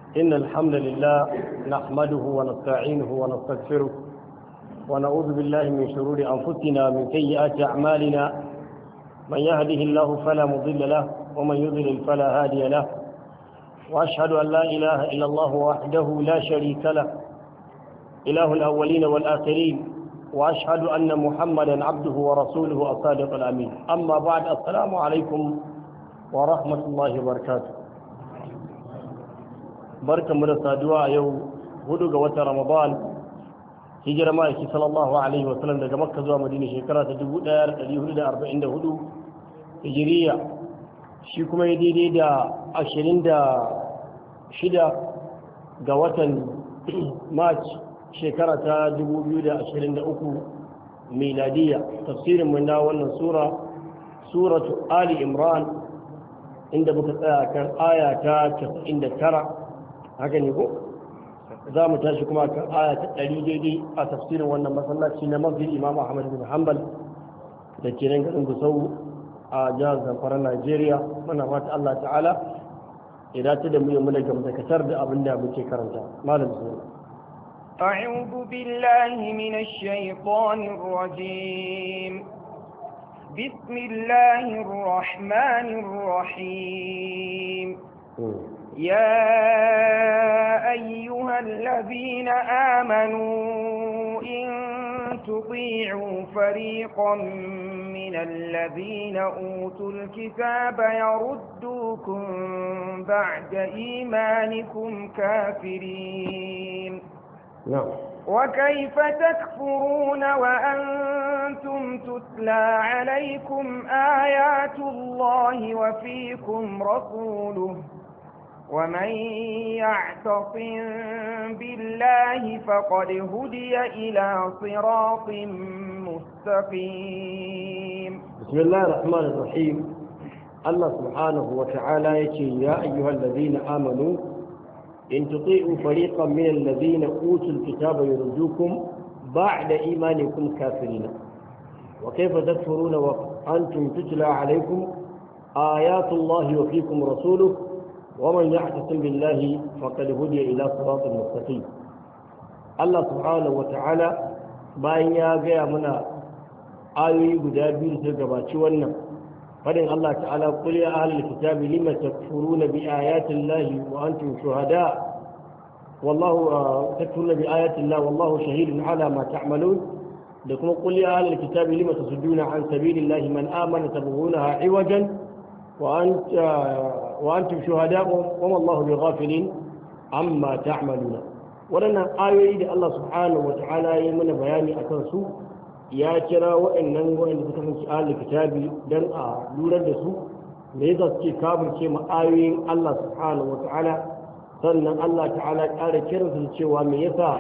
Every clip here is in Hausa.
إن الحمد لله نحمده ونستعينه ونستغفره ونعوذ بالله من شرور أنفسنا من سيئات أعمالنا من يهده الله فلا مضل له ومن يضلل فلا هادي له وأشهد أن لا إله إلا الله وحده لا شريك له إله الأولين والآخرين وأشهد أن محمدا عبده ورسوله الصادق الأمين أما بعد السلام عليكم ورحمة الله وبركاته بركة مرسى دعاء يوم هدوء وتر رمضان hijira ma'aiki sallallahu alaihi wasallam daga makka zuwa madina shekara ta 1444 hijiriya shi kuma ya daidai da 26 ga watan march shekara ta 2023 miladiya tafsirin mun na wannan sura suratu ali imran inda muka tsaya kan aya ta 99 haka ne ko za mu tashi kuma kan aya ta ɗari daidai a tafsirin wannan masallaci na masjid imam ahmad bin hanbal da ke nan garin gusau a jihar zamfara najeriya muna fata allah ta'ala ya dace da mu yi muna gamdakatar da abin da muke karanta malam su أعوذ بالله من الشيطان الرجيم بسم الله الرحمن الرحيم يا أيها الذين آمنوا إن تطيعوا فريقا من الذين أوتوا الكتاب يردوكم بعد إيمانكم كافرين نعم وكيف تكفرون وأنتم تتلى عليكم آيات الله وفيكم رسوله ومن يعتصم بالله فقد هدي إلى صراط مستقيم بسم الله الرحمن الرحيم الله سبحانه وتعالى يقول يا أيها الذين آمنوا إن تطيعوا فريقا من الذين أوتوا الكتاب يردوكم بعد إيمانكم كافرين وكيف تكفرون وأنتم تتلى عليكم آيات الله وفيكم رسوله ومن يعتصم بالله فقد هدي إلى صراط مستقيم الله سبحانه وتعالى bayan ya gaya mana ayoyi guda biyu da gabaci wannan fadin Allah ta'ala qul ya ahlul kitabi lima takfuruna bi ayati llahi wa antum shuhada wallahu takfuruna bi ayati llahi wallahu shahidun ala ma ta'malun da kuma qul ya ahlul kitabi lima tasudduna an sabilillahi man amana tabghunaha iwajan wa anta وأنتم شهداء وما الله بغافل عما تعملون waɗannan ayoyi da Allah subhanahu wa ta'ala ya mana bayani a kansu ya kira waɗannan waɗanda suka fi ahlul kitabi dan a lura da su me yasa suke kafirce ma ayoyin Allah subhanahu wa ta'ala sannan Allah ta'ala ƙara kiran su cewa me yasa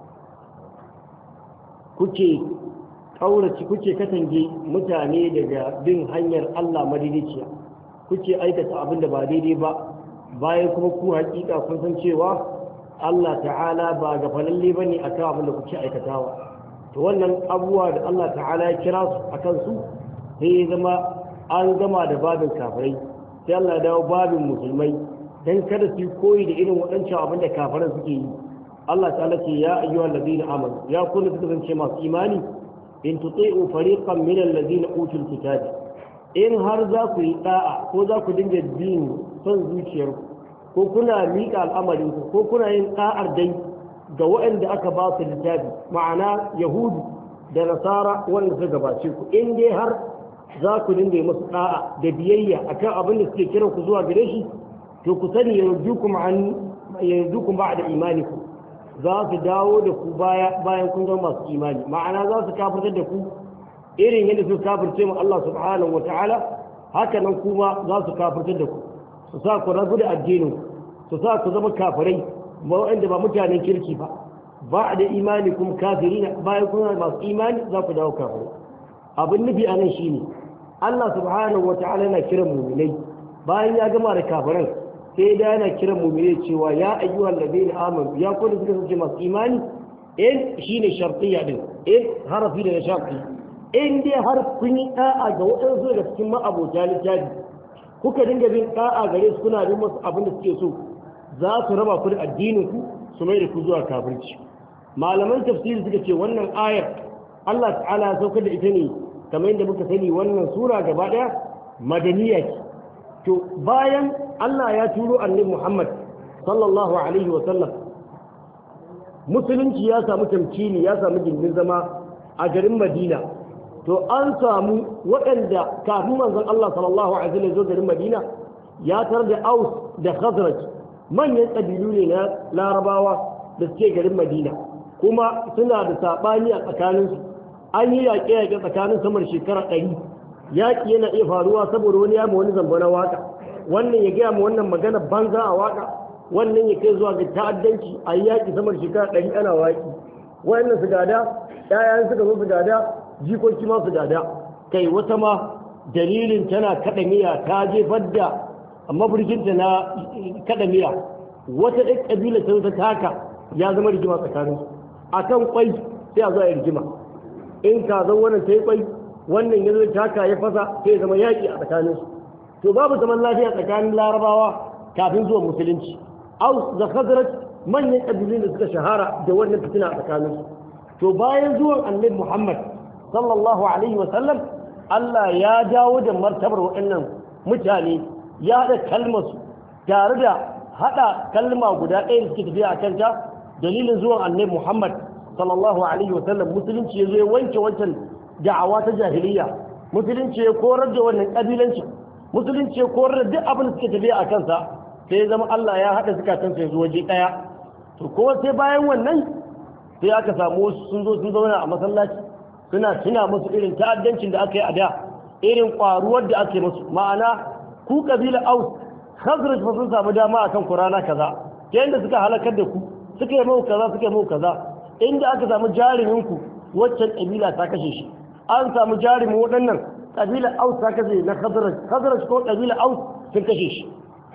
kuke kaurace kuke katange mutane daga bin hanyar Allah madidiciya kuke aikata abin da ba daidai ba bayan kuma ku hakika kun san cewa Allah ta'ala ba ga falalle ba ne akan abin da kuke aikatawa to wannan abubuwa da Allah ta'ala ya kira su a kansu sai ya zama an gama da babin kafirai sai Allah ya dawo babin musulmai dan kada su koyi da irin waɗancan abin da kafiran suke yi Allah ta'ala ce ya ayyuhal ladina amanu ya kullu suka zance masu imani in tuti'u fariqan min alladhina utul kitaba in har za ku yi da'a ko za ku dinga bin son zuciyarku ko kuna miƙa al'amarinku ko kuna yin da'ar dai ga waɗanda aka ba su littafi ma'ana yahudu da nasara wanda suka gabace ku in dai har za ku dinga yi musu da'a da biyayya akan abin da suke kiran ku zuwa gare shi to ku sani yarjukum an yarjukum ba'da imanikum za su dawo da ku baya bayan kun zama masu imani ma'ana za su kafirtar da ku irin yadda su kafirce mu Allah subhanahu wata'ala haka nan kuma za su kafirtar da ku su sa ku rabu da addinin su sa ku zama kafirai ba wanda ba mutanen kirki ba ba da imani kuma kafirina bayan kuna masu imani za ku dawo kafirai abin nufi a nan shine Allah subhanahu wata'ala yana kiran muminai bayan ya gama da kafiran sai da yana kiran muminai cewa ya ayyuhal ladina amanu ya kullu suka sace masu imani in shine shartiyya din in harafi da sharti in dai har kun yi da'a ga waɗansu daga cikin ma'abota littafi kuka dinga bin da'a gare su kuna bin masu abin da suke so za su raba ku da addinin ku su mai da ku zuwa kafirci malaman tafsiri suka ce wannan ayar Allah ta'ala ya saukar da ita ne kamar yadda muka sani wannan sura gaba daya madaniya ce to bayan Allah ya turo annabi Muhammad sallallahu alaihi wa sallam musulunci ya samu tamkini ya samu gindin zama a garin Madina to an samu waɗanda kafin manzon Allah sallallahu alaihi wa sallam zo garin Madina ya tar da Aus da Khazraj manyan ƙabilu ne na Larabawa da suke garin Madina kuma suna da saɓani a tsakaninsu an yi yaƙe-yaƙe tsakanin samar shekara ɗari yaƙi yana iya faruwa saboda wani ya ma wani zamba na waka wannan ya gaya ma wannan magana banza a waka wannan ya kai zuwa ga ta'addanci a yi yaƙi samar shekara ɗari ana waƙi wannan su gada ɗayan suka zo su gada jikoki ma su gada kai wata ma dalilin tana kaɗa miya ta jefar da maburginta na kaɗa miya wata ɗan ƙabila ta ta taka ya zama rigima tsakaninsu a kan kwai sai a zo a yi rigima in ka zan wannan ta yi kwai wannan ya zo taka ya fasa sai zama yaƙi a tsakaninsu to babu zaman lafiya tsakanin larabawa kafin zuwa musulunci aus da khazraj manyan ƙabilun da suka shahara da wannan fitina a tsakaninsu to bayan zuwan annabi muhammad sallallahu alaihi wa sallam allah ya dawo da martabar waɗannan mutane ya haɗa kalmarsu tare da haɗa kalma guda ɗaya da suke tafiya a kanta dalilin zuwan annabi Muhammad sallallahu alaihi wasallam musulunci ya zo ya wanke wancan da'awa ta jahiliya musulunci ya korar da wannan kabilanci musulunci ya korar da duk abin da suke tafiya a kansa sai ya zama Allah ya haɗa zukatan sai zuwa waje ɗaya to kuma sai bayan wannan sai aka samu wasu sun zo sun zauna a masallaci suna tuna musu irin ta'addancin da aka yi a da irin ƙwaruwar da aka yi musu ma'ana ku kabila aus khazraj fa sun samu dama akan kurana kaza ta yadda suka halakar da ku suka yi mau kaza suka yi mau kaza inda aka samu jarumin ku waccan kabila ta kashe shi an samu jarumin waɗannan kabila aus ta kashe na khazraj khazraj ko kabila aus sun kashe shi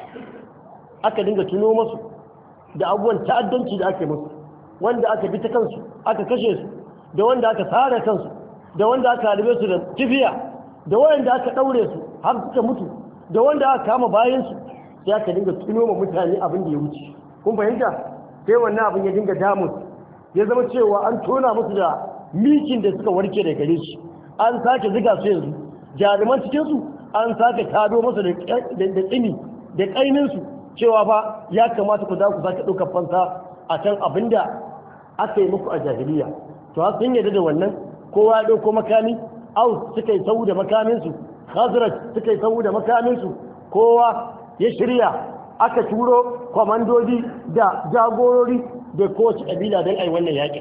aka dinga tuno masu da abubuwan ta'addanci da aka yi musu wanda aka bi ta kansu aka kashe su da wanda aka sare kansu da wanda aka halibe su da kifiya da wanda aka ɗaure su har suka mutu da wanda aka kama bayansu sai aka dinga tuno ma mutane abin da ya wuce kun fahimta sai wannan abin ya dinga damun ya zama cewa an tona musu da mikin da suka warke da gare shi an sake ziga su yanzu jaruman cikinsu an sake tado musu da tsini da ƙaininsu cewa ba ya kamata ku za ku sake ɗaukar fansa a kan abin da aka yi muku a jahiliya to har sun yarda da wannan kowa ya ɗauko makami aus suka yi sau da makaminsu khazraj suka yi sau da makaminsu kowa ya shirya aka turo kwamandodi da jagorori da kowace ƙabila don ai wannan yakin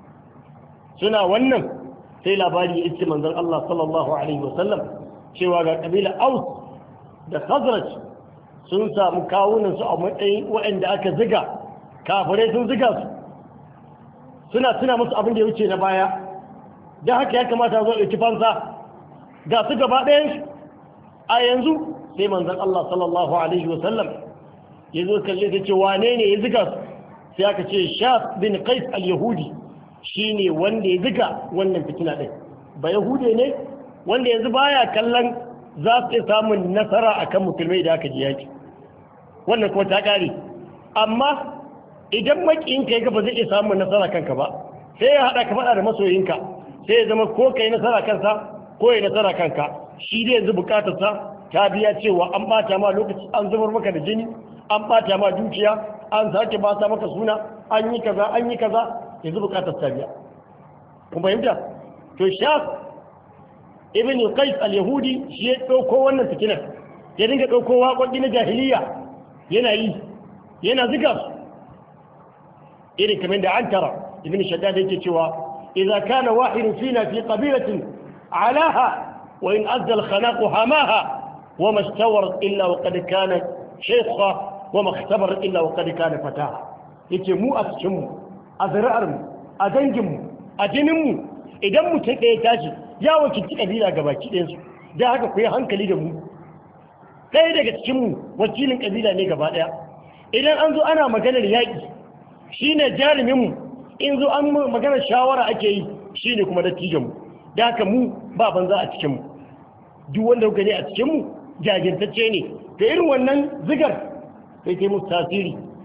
suna wannan sai labari ya iske manzon Allah sallallahu alaihi wasallam cewa ga ƙabila aus da khazraj sun samu kawunansu a matsayin waɗanda aka ziga kafirai sun ziga su suna tuna musu abin da ya wuce na baya don haka ya kamata zo ɗauki fansa ga su gaba ɗayan a yanzu sai manzan Allah sallallahu Alaihi wasallam ya zo kalle ta ce wane ne ya ziga su sai aka ce shaf bin qais al-yahudi shi ne wanda ya ziga wannan fitina ɗin ba yahude ne wanda yanzu baya kallon za su iya samun nasara akan musulmai da aka ji yaki wannan kuma ta ƙare amma idan makiyinka ya ba zai iya samun nasara kanka ba sai ya haɗa ka faɗa da masoyinka sai ya zama ko ka yi nasara kansa ko ya nasara kanka shi dai yanzu bukatarsa ta biya cewa an bata ma lokaci an zubar maka da jini an bata ma dukiya an sake bata maka suna an yi kaza an yi kaza yanzu bukatar ta biya kun fahimta to shaf ibn qais al-yahudi shi ya dauko wannan fitinar ya dinga dauko waƙoƙi na jahiliya yana yi yana ziga su irin kamar da an tara ibn shaddad yake cewa إذا كان واحد فينا في قبيلة علاها وإن أدى الخناق هاماها وما استورت إلا وقد كان شيخا وما اختبرت إلا وقد كان فتاها يتمو أسجمو أذرأرمو أدنجمو أجنمو idan mutum ɗaya tashi ya wakilci ƙabila ga baki ɗayansu da haka ku yi hankali da mu ɗaya daga cikinmu wakilin ƙabila ne gaba ɗaya idan an zo ana maganar yaƙi shine jaruminmu in zo an maganar shawara ake yi shi ne kuma dattijanmu da haka mu ba banza a cikinmu duk wanda kuka ne a cikinmu jajirtacce ne da irin wannan zigar sai kai musu tasiri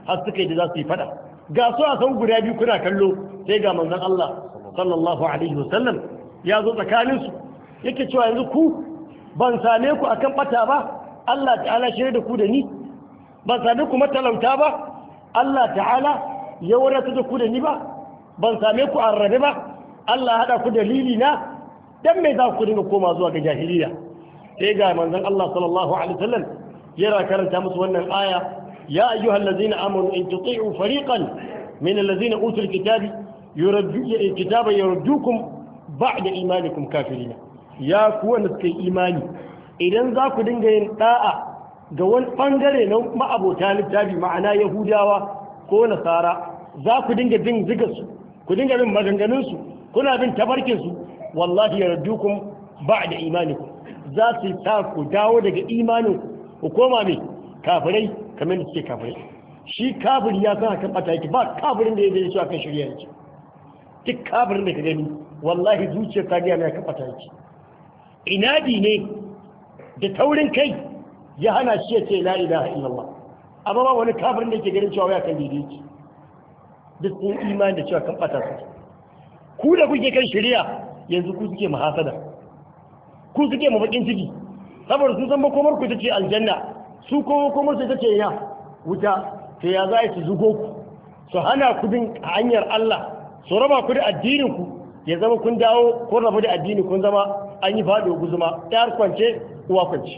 har suka yi da za su yi fada ga su a san guda biyu kuna kallo sai ga manzon Allah sallallahu alaihi wasallam ya zo tsakanin su yake cewa yanzu ku ban same ku akan bata ba Allah ta'ala shirye da ku da ni ban same ku matalauta ba Allah ta'ala ya wadata da ku da ni ba ban same ku arrabe ba Allah hada ku dalili na dan me za ku dinga koma zuwa ga jahiliya sai ga manzon Allah sallallahu alaihi wasallam yana karanta musu wannan aya ya ayyuhal ladzina amanu in tuti'u fariqan min alladzina utul kitabi yuraddu kitaba yurdukum ba'da imanikum kafirin ya ku wanda suka yi imani idan za ku dinga yin da'a ga wani bangare na ma'abota littafi ma'ana yahudawa ko nasara za ku dinga bin zigarsu ku dinga bin maganganunsu kuna bin tabarkinsu wallahi yardukum ba'da imanikum za su sa ku dawo daga imanin ku koma mai kafirai kamar da suke kafirai shi kafiri ya san akan bata yake ba kafirin da ya zai akan shirya yake duk kafirin da ka gani wallahi zuciyar ta gaya mai akan bata yake inadi ne da taurin kai ya hana shi ya ce la ilaha illallah amma ba wani kafirin da yake ganin cewa ya kan daidai yake duk sun imani da cewa kan bata su ku da kuke kan shirya yanzu ku suke mahasada ku suke mafakin ciki saboda sun san makomar ku ce aljanna su ko makomar su ce ina wuta to ya za su zugo ku su hana ku bin hanyar Allah su raba ku da addinin ku ya zama kun dawo kun rabu da addini kun zama an yi faɗo guzuma ɗayar kwance uwa kwance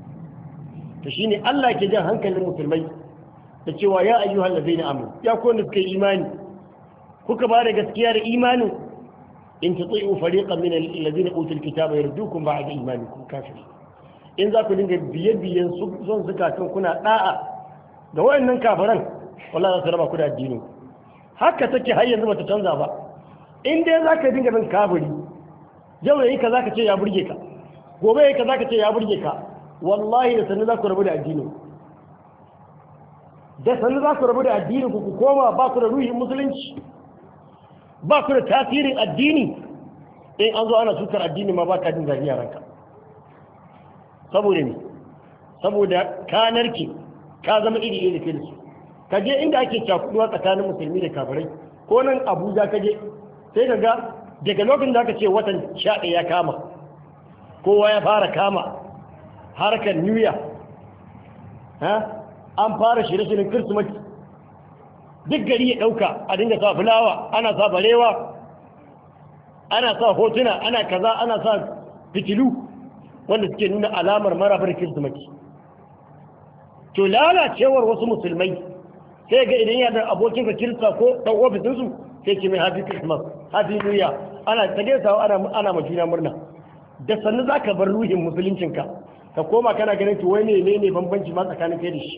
to shine Allah ke jan hankalin musulmai da cewa ya ayyuhal ladaina amanu ya ku wanda suka yi imani kuka ba da gaskiya da imanin in tuti'u fariqan min alladhina utul kitaba yardukum ba'da imanikum kafir in za ku dinga biye biyen son zukatan kuna da'a da wayannan kafiran wallahi za su raba ku da addini haka take har yanzu bata canza ba in dai za ka dinga bin kafiri yau yayi ka zaka ce ya burge ka gobe yayi ka zaka ce ya burge ka wallahi da sanin za ku rabu da addini da sanin za ku rabu da addini ku ku koma ba ku da ruhin musulunci ba ku da tasirin addini in an zo ana sukar addini ma ba ka jin zafi a ranka saboda ne saboda ka narke ka zama iri iri da su ka je inda ake cakuduwa tsakanin musulmi da kafirai ko nan abuja ka je sai ka ga daga lokacin da aka ce watan sha ya kama kowa ya fara kama harkar new year an fara shirye-shiryen kirsimati duk gari ya ɗauka a dinga sa fulawa ana sa barewa ana sa hotuna ana kaza ana sa fitilu wanda suke nuna alamar marabar kirsimati to lalacewar wasu musulmai sai ga idan yana abokin ka kirista ko ɗan ofisinsu sai ce mai happy christmas happy new year ana ta gaisawa ana ana ma juna murna da sannu za ka bar ruhin musuluncinka ka koma kana ganin to wai ne ne bambanci ma tsakanin kai da shi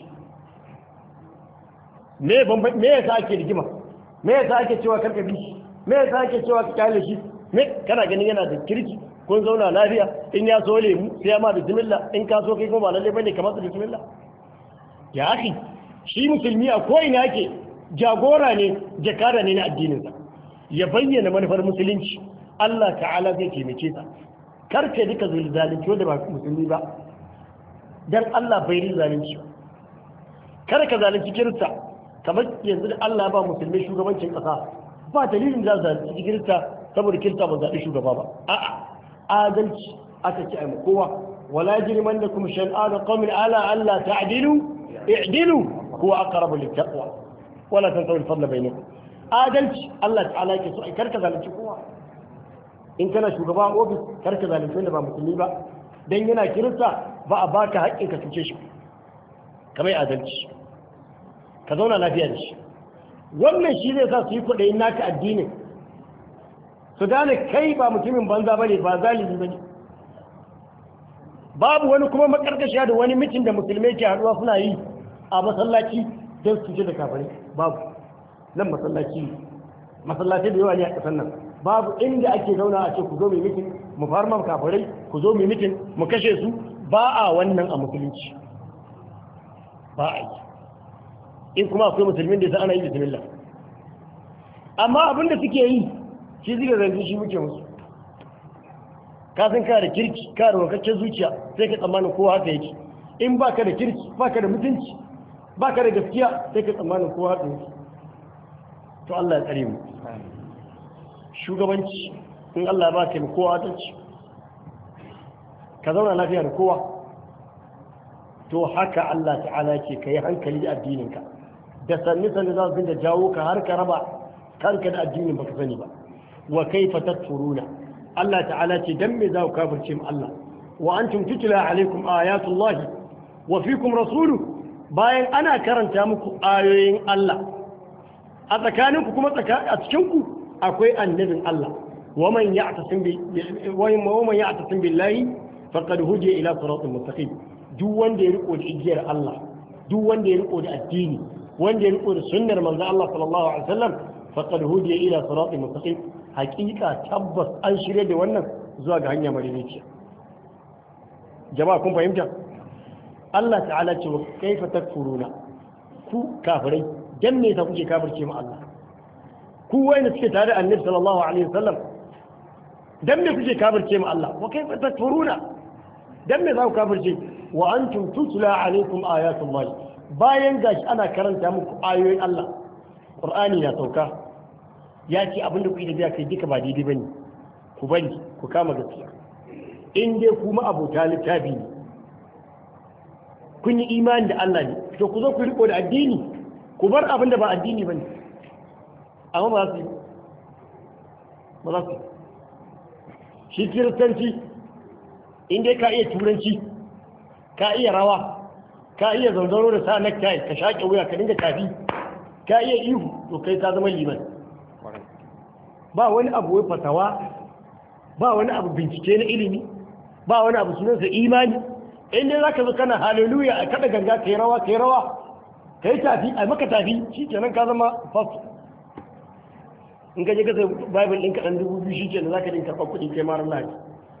me bambanci me yasa ake rigima me yasa ake cewa karka bi shi me yasa ake cewa ka kyale shi me kana ganin yana da kirki kun zauna lafiya in ya so lemu sai ya ma da bismillah in ka so kai kuma ba lalle bane kamar da bismillah ya akhi shi musulmi a ko ina yake jagora ne jakada ne na addininsa ya bayyana manufar musulunci Allah ta'ala zai taimake sa karka duka zalunci wanda ba musulmi ba dan Allah bai rin zalunci kar ka zalunci kirista kamar yanzu da Allah ba musulmi shugabancin kasa ba dalilin da zalunci kirista saboda kirista ba zaɓi shugaba ba a'a adalci aka ci ai kowa wala yajrimannakum shan'an qawmin ala alla ta'dilu i'dilu huwa aqrabu littaqwa wala tansawu al-fadla bainakum adalci Allah ta'ala yake so ai karka zalunci kowa in kana shugaba a ofis karka zalunci wanda ba musulmi ba dan yana kirista ba a baka haƙƙin ka cuce shi kamar adalci ka zauna lafiya da shi wannan shi zai sa su yi kwaɗayin naka addinin su gane kai ba mutumin banza bane ba zalibi bane babu wani kuma makarkashiya da wani mitin da musulmai ke haɗuwa suna yi a masallaci don su ce da kafare babu nan masallaci masallaci da yawa ne a ƙasar nan babu inda ake zauna a ce ku zo mai mitin mu farma kafirai ku zo mai mitin mu kashe su ba a wannan a musulunci ba a yi in kuma akwai musulmin da sa ana yi bismillah amma abin da suke yi shi zai zanzu shi muke musu ka san ka da kirki ka da wakaccen zuciya sai ka tsammanin kowa haka yake in ba ka da kirki ba ka da mutunci ba ka da gaskiya sai ka tsammanin kowa ɗin to Allah ya tsare mu shugabanci in Allah ba ka kowa adalci ka zauna lafiya da kowa to haka Allah ta'ala ce ka yi hankali da addininka da sanni sanni za su dinga jawo ka har ka raba kanka da addinin baka sani ba wa kaifa tatfuruna Allah ta'ala ce dan me za ku kafirce mu Allah wa antum tutla alaikum ayatullahi wa fikum rasuluhu bayan ana karanta muku ayoyin Allah a tsakaninku kuma a cikinku akwai annabin Allah waman ya'tasim bi waman ya'tasim billahi faqad hudiya ila siratal mustaqim duk wanda ya riko da igiyar Allah duk wanda ya riko da addini wanda ya riko da sunnar manzo Allah sallallahu alaihi wasallam faqad hudiya ila siratal mustaqim haqiqa tabbas an shirye da wannan zuwa ga hanya madaidaiciya jama'a kun fahimta Allah ta'ala ce wa kaifa takfuruna ku kafirai dan me ta kuke kafirce mu Allah ku wayanda suke tare da Annabi sallallahu alaihi wasallam dan me kuke kafirce mu Allah wa kaifa takfuruna dan me za ku kafirce wa antum tutla alaikum ayatullah bayan gashi ana karanta muku ayoyin Allah Qur'ani na sauka ya ce abin da kuke da biya kai duka ba daidai bane ku bari ku kama gaskiya in dai kuma abota littafi ne kun yi imani da Allah ne to ku zo ku riko da addini ku bar abin da ba addini bane amma ba su ba za su shi kiristanci in dai ka iya turanci ka iya rawa ka iya zanzaro da sa necktie ka shaƙe wuya ka dinga tafi ka iya ihu to kai ka zama liman ba wani abu wai fatawa ba wani abu bincike na ilimi ba wani abu sunansa imani in dai zaka zo kana hallelujah a kada ganga kai rawa kai rawa kai tafi a maka tafi shikenan ka zama pastor in ka je ka sai bible ɗin kaɗan dubu biyu shikenan zaka dinka karɓar kuɗi kai mara lafi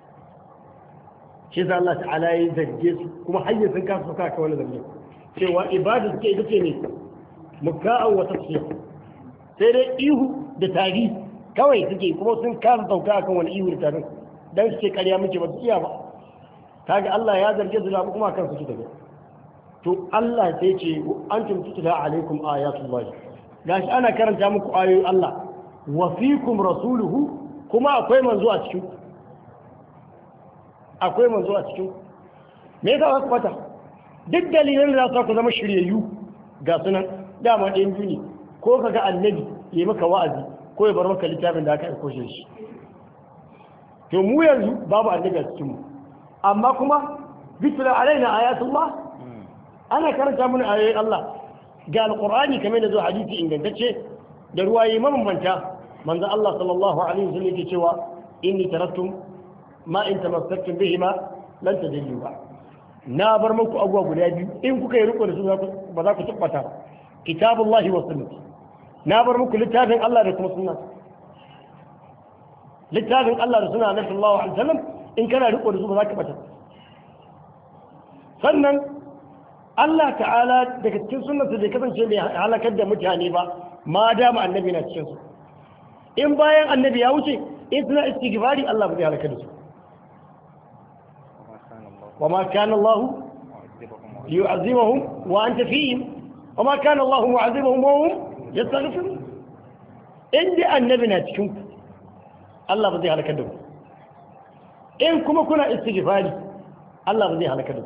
shi yasa Allah ta'ala ya zarge su kuma har sun kasa suka ka wani zarge cewa ibada suke ita ce ne muka'an wa tafsir sai dai ihu da tari kawai suke kuma sun kasa sauka akan wani ihu da tarin dan suke karya muke ba su iya ba kaga Allah ya zarge su labu kuma kan su tafi to Allah sai ce antum tutla alaikum ayatullah gashi ana karanta muku ayoyin Allah wa fikum rasuluhu kuma akwai manzo a cikin akwai manzo a cikin me yasa ku fata duk dalilan da za ku zama shiryayyu ga sunan dama ɗayan biyu ne ko ka ga annabi ya maka wa'azi ko ya bar maka littafin da aka aiko shi to mu yanzu babu annabi a cikin mu amma kuma bitula alaina ayatullah ana karanta mana ayoyin Allah ga alqur'ani kamar da zo hadisi ingantacce da ruwaye mabambanta manzo Allah sallallahu alaihi wasallam yake cewa inni taraktum ma in tamassaktum bihima lan tadillu ba na bar muku abuwa guda biyu in kuka yi riko da su ba za ku tabbata ba kitabullahi wa sunnati na bar muku littafin Allah da kuma sunna littafin Allah da sunna na sallallahu alaihi wasallam in kana riko da su ba za ka bata sannan Allah ta'ala daga cikin sunnarsa bai kasance mai halakar da mutane ba ma dama annabi na cikin su in bayan annabi ya wuce in suna istighfari Allah bai halakar da su وما كان الله ليعذبهم وأنت فيهم وما كان الله معذبهم وهم يستغفرون إن دي النبي ناتكم الله بدي على كدو إن كما كنا استغفاري الله بدي على كدو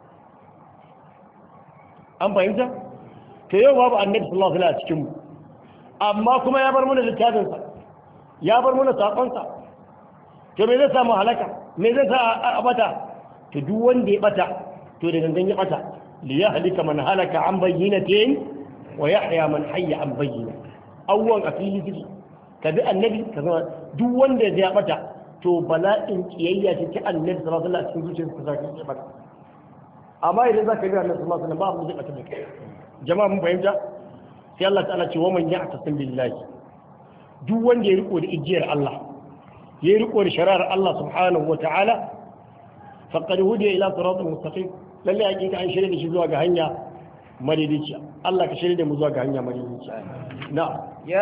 أم فهمت كيو باب النبي صلى الله عليه وسلم amma kuma ya bar mana littafinsa ya bar mana saƙonsa to me zai samu halaka me zai sa a bata to duk wanda ya bata to da gangan ya bata li ya halika man halaka an bayyinatin wa yahya man hayya an bayyina awwan a fili suke ka bi annabi ka zama duk wanda ya bata to bala'in kiyayya ce ta annabi sallallahu alaihi wasallam a cikin zuciyarsa za ka yi bata amma idan za ka bi annabi sallallahu alaihi wasallam ba abu zai bata da kai jama'a mun fahimta sai Allah ta'ala ce wa man ya'tasim billahi duk wanda ya riko da ijiyar Allah ya riko da shari'ar Allah subhanahu wa ta'ala faqad hudiya ila siratal mustaqim lalle hakika an shirya da shi zuwa ga hanya madaidaiciya Allah ka shirya da mu zuwa ga hanya madaidaici na'am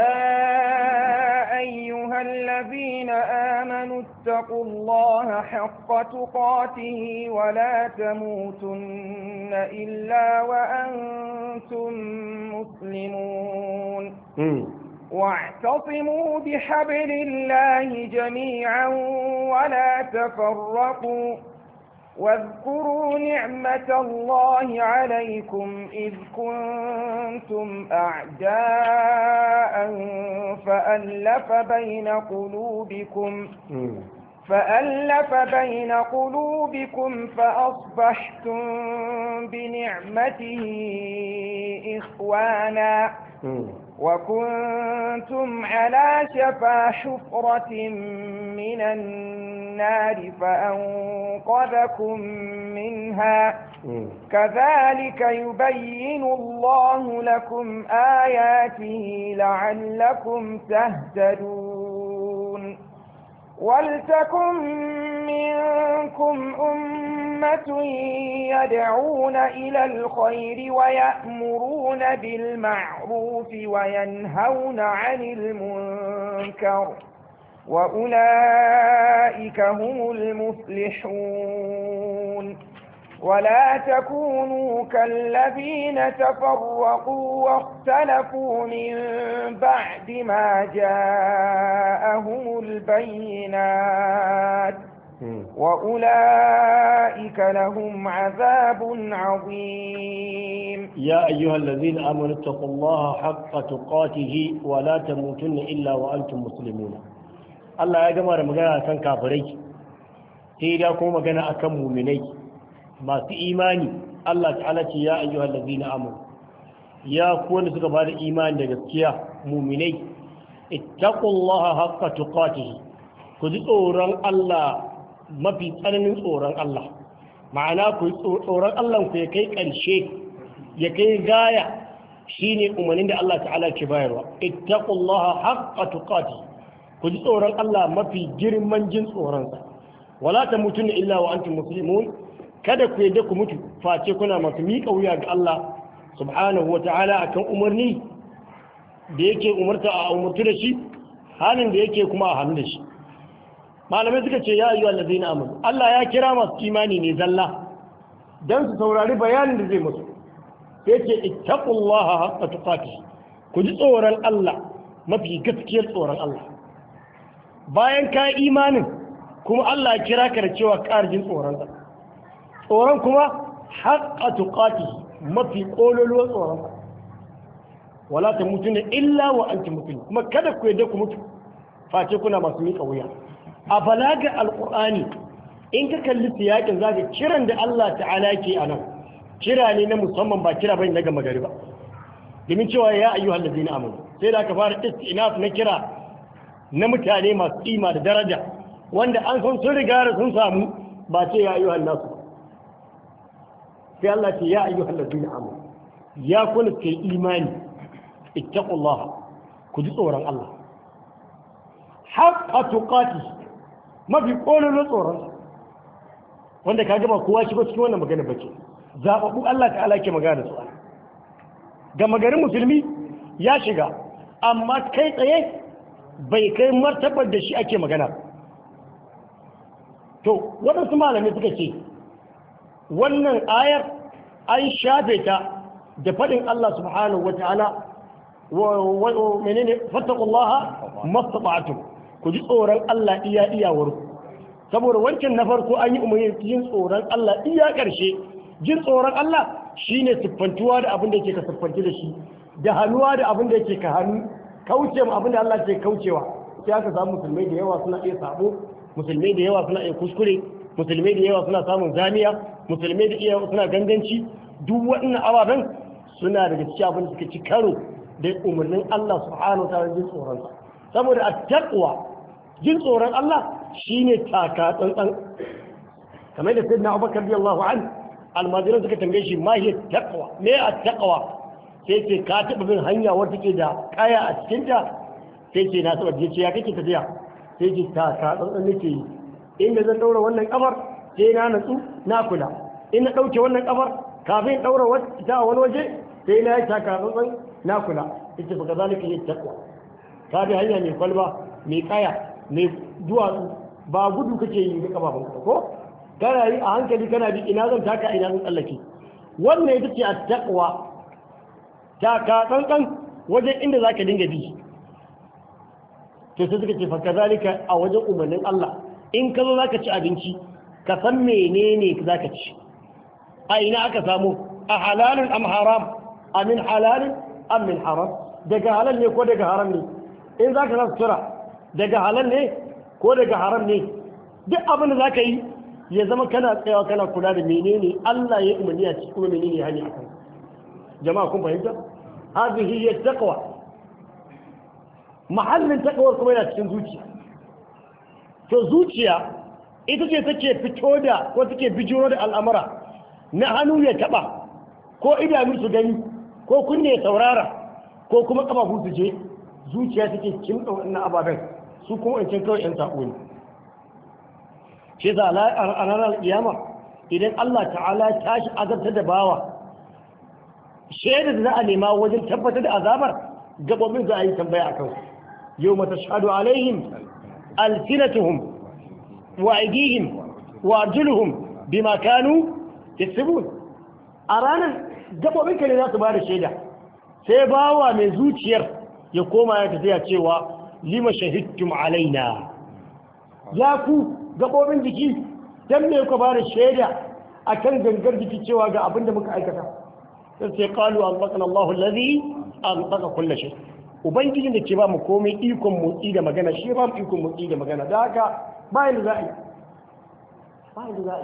يا أيها الذين آمنوا اتقوا الله حق تقاته ولا تموتن إلا وأنتم مسلمون Mm. واعتصموا بحبل الله جميعا ولا تفرقوا واذكروا نعمة الله عليكم إذ كنتم أعداء فألف بين قلوبكم Mm. فألف بين قلوبكم فأصبحتم بنعمته إخوانا Mm. وكنتم على شفا حفرة من النار فأنقذكم منها Mm. كذلك يبين الله لكم آياته لعلكم تهتدون ولتكن منكم أمة يدعون إلى الخير ويأمرون بالمعروف وينهون عن المنكر وأولئك هم المفلحون ولا تكونوا كالذين تفرقوا واختلفوا من بعد ما جاءهم البينات Mm. وأولئك لهم عذاب عظيم يا أيها الذين آمنوا اتقوا الله حق تقاته ولا تموتن إلا وأنتم مسلمون Allah ya gama da magana kan kafirai sai da kuma magana akan muminai masu imani Allah ta'ala ce ya ayyuhal ladzina amanu ya ku wanda suka bada imani da gaskiya muminai ittaqullaha haqqa tuqatihi ku ji tsoron Allah mafi tsananin tsoron Allah ma'ana ku yi tsoron Allah ku ya kai ƙarshe ya kai gaya shine umarnin da Allah ta'ala ke bayarwa ittaqullaha haqqa tuqati ku ji tsoron Allah mafi girman jin tsoronsa wala tamutunna illa wa antum muslimun kada ku yadda ku mutu face kuna masu miƙa wuya ga Allah subhanahu wa ta'ala akan umarni da yake umarta a umartu da shi halin da yake kuma a hannu da shi malamai suka ce ya ayyu allazina amanu Allah ya kira masu imani ne zalla dan su saurari bayanin da zai musu sai ce ittaqullaha haqqa tuqatih ku ji tsoron Allah mafi gaskiyar tsoron Allah bayan ka imanin kuma Allah ya kira ka da cewa ƙarjin tsoron sa tsoron kuma haqqa tuqatih mafi kololuwar tsoron sa wala tamutuna illa wa antum muslimun kuma kada ku yadda ku mutu face kuna masu miƙa wuya a balaga alƙur'ani in ka kalli siyakin za ka kiran da Allah ta'ala ke a nan kira ne na musamman ba kira bane na gama gari ba domin cewa ya ayyu hallazi na amanu sai da aka fara istinaf na kira na mutane masu kima da daraja wanda an san sun riga da sun samu ba ce ya ayyu hallasu sai Allah ce ya ayyu hallazi na amanu ya kuna kai imani ittaqullaha ku ji tsoron Allah haqqa tuqati mafi kololon tsoron wanda ka gaba kowa shigo cikin wannan magana bace zababbu Allah ta'ala ke magana da su ga magarin musulmi ya shiga amma kai tsaye bai kai martabar da shi ake magana to waɗansu malamai suka ce wannan ayar an shafe ta da faɗin Allah subhanahu wa ta'ala wa menene fattaqullaha mastata'tum ku ji tsoron Allah iya iyawar saboda wancan na farko an yi umarni jin tsoron Allah iya ƙarshe jin tsoron Allah shine siffantuwa da abin da yake ka siffanci da shi da hannuwa da abin da yake ka hannu kauce ma abin da Allah ke kaucewa sai aka samu musulmai da yawa suna iya sabo musulmai da yawa suna iya kuskure musulmai da yawa suna samun zaniya musulmai da yawa suna ganganci duk waɗannan ababen suna daga cikin abin da suka ci karo da umarnin Allah subhanahu wa ta'ala jin tsoron saboda at-taqwa jin tsoron Allah shine taka tsantsan kamar da sayyidina Abubakar radiyallahu anhu almajiran suka tambaye shi ma hiya taqwa me at-taqwa sai ce ka taba bin hanya wadda take da kaya a cikin ta sai ce na taba ce ya kake tafiya sai ce taka tsantsan nake yi inda zan daura wannan kafar sai na natsu na kula in na dauke wannan kafar kafin daura wata a wani waje sai na yi taka tsantsan na kula ita fa kazalika yi takwa ka bi hanya mai kwalba mai kaya mai duwatsu ba gudu kake yi da kafafen ka ko kana yi a hankali kana bi ina zan taka ina zan tsallake wannan ita ce a takwa taka tsantsan wajen inda za ka dinga bi to sai suka ce fa kazalika a wajen umarnin Allah in ka zo za ka ci abinci ka san menene za ka ci a ina aka samu a halalin am haram amin halalin am min haram daga halal ne ko daga haram ne in za ka za sutura daga halal ne ko daga haram ne duk abin da za ka yi ya zama kana tsayawa kana kula da menene Allah ya umarni a cikin kuma menene ya hanyar akan jama'a kun fahimta hadhihi hiya taqwa mahallin taqwar kuma yana cikin zuciya to zuciya ita ce take fito da ko take bijiro da al'amura na hannu ya taba ko idanu su gani ko kunne ya saurara ko kuma kafafu su je zuciya take kimɗa wannan ababen su kuma in can kawai yan sako ne shi za a ranar kiyama idan Allah ta'ala ya tashi azabtar da bawa shaidar da za a nema wajen tabbatar da azabar gabobin za a yi tambaya a kansu yau mata shaɗu alaihim alfinatuhum wa aidihim wa arjuluhum bima kanu yaksubun a ranar gabobin ka ne za su ba da shaida sai bawa mai zuciyar ya koma ya tafiya cewa lima shahidtum alaina ya ku gabobin jiki dan me ku ba da shaida akan gangar jiki cewa ga abin da muka aikata sai sai qalu anbaqana Allahu allazi anbaqa kulli shay ubangijin da ke ba mu komai ikon motsi da magana shi ba mu ikon motsi da magana da haka ba yanda za a yi ba yanda za a yi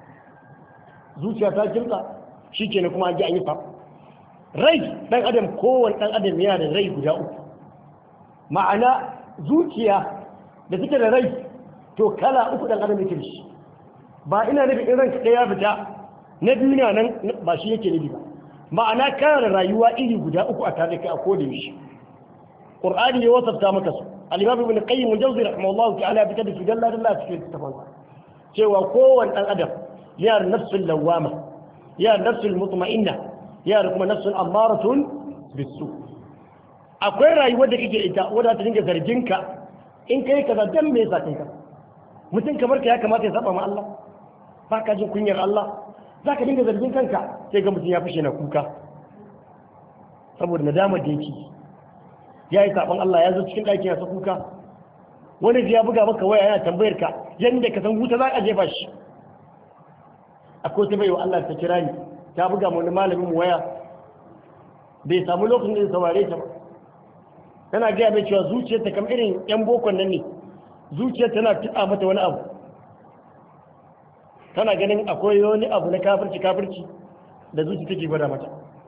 zuciya ta kimtsa shi ke kuma an ji an yi fa rai ɗan adam kowane ɗan adam yana da rai guda uku ma'ana zuciya da take da rai to kala uku ɗan adam yake da shi ba ina nufin in ranka ɗaya fita na duniya nan ba shi yake nufi ba ma'ana kana da rayuwa iri guda uku a tare kai a koda yaushe qur'ani ya wasafta maka su al-imam ibn qayyim al-jawzi rahimahullahu ta'ala bi kada dalla dalla cikin tafansa cewa kowane ɗan adam yana da nafsul lawama yana da nafsul mutma'inna yana da kuma nafsul amaratun bisu akwai rayuwar da kake ita wadda ta dinga zargin ka in kai kaza dan me yasa kai ka mutum kamar ka ya kamata ya saba ma Allah ba ka jin kunyar Allah za ka dinga zargin kanka sai ga mutum ya fashe na kuka saboda nadamar da yake ya yi saban Allah ya zo cikin ɗakin ya sa kuka wani ya buga maka waya yana tambayar ka yadda ka san wuta za a jefa shi akwai ta bai wa Allah ta kira ni ta buga wani malamin mu waya bai samu lokacin da ya saurare ta ba tana gaya mai cewa zuciyarta kamar irin yan bokon nan ne zuciyar tana tuɗa mata wani abu tana ganin akwai wani abu na kafirci kafirci da zuci take gwada mata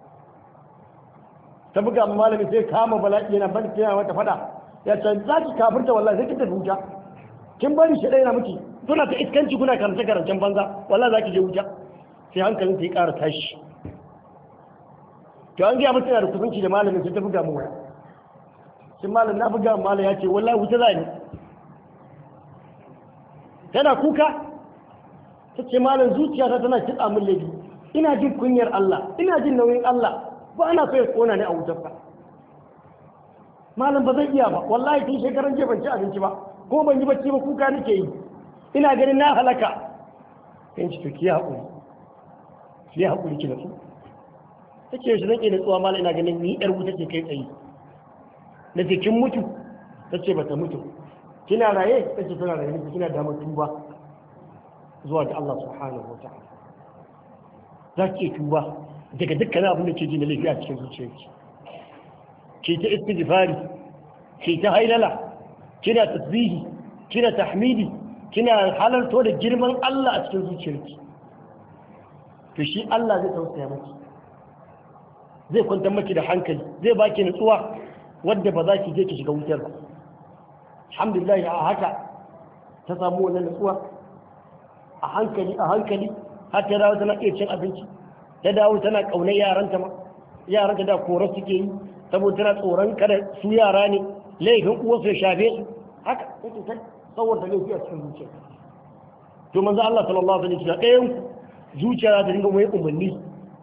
ta buga ma malamin sai kama bala'i yana bari yana mata fada ya ce za ki kafirta wallahi sai ki tafi wuta kin bari shi ɗaya na miki kuna ta iskanci kuna karance karancen banza wallahi za ki je wuta sai hankalin ta yi ƙara tashi to an gaya mutum yana da kusanci da malamin sai ta buga mu waya sai malam na buga malam ya ce wallahi wuta za ni tana kuka ta ce malam zuciyata tana kitsa min laifi ina jin kunyar Allah ina jin nauyin Allah ba ana so ya kona ni a wutar ba malam ba zai iya ba wallahi tun shekaran jiya ban ci abinci ba ko ban yi bacci ba kuka nake yi ina ganin na halaka kan ci to ki haƙuri ki haƙuri ki nasu ta ce shi zan iya natsuwa malam ina ganin ni yar wuta ce kai tsaye na ce kin mutu ta ce ba ta mutu kina raye ta ce tana raye kina damar tuba zuwa ga Allah subhanahu wa ta'ala za ki tuba daga dukkan abin da ke ji na laifi a cikin zuciyarki ke ta istighfari ke ta hailala kina tasbihi kina tahmidi kina halarto da girman Allah a cikin zuciyarki to shi Allah zai tausaya maki zai kwantar maki da hankali zai baki nutsuwa wadda ba za ki je ki shiga wutar ba alhamdulillah a haka ta samu wannan nutsuwa a hankali a hankali har ta dawo tana iya cin abinci ta dawo tana ƙaunar yaranta ma yaranta da kora suke yi saboda tana tsoron kada su yara ne laifin uwarsu ya shafe su haka take ta saboda laifi a cikin zuciya to manzo Allah sallallahu alaihi wasallam ɗayan zuciya za ta dinga mai umarni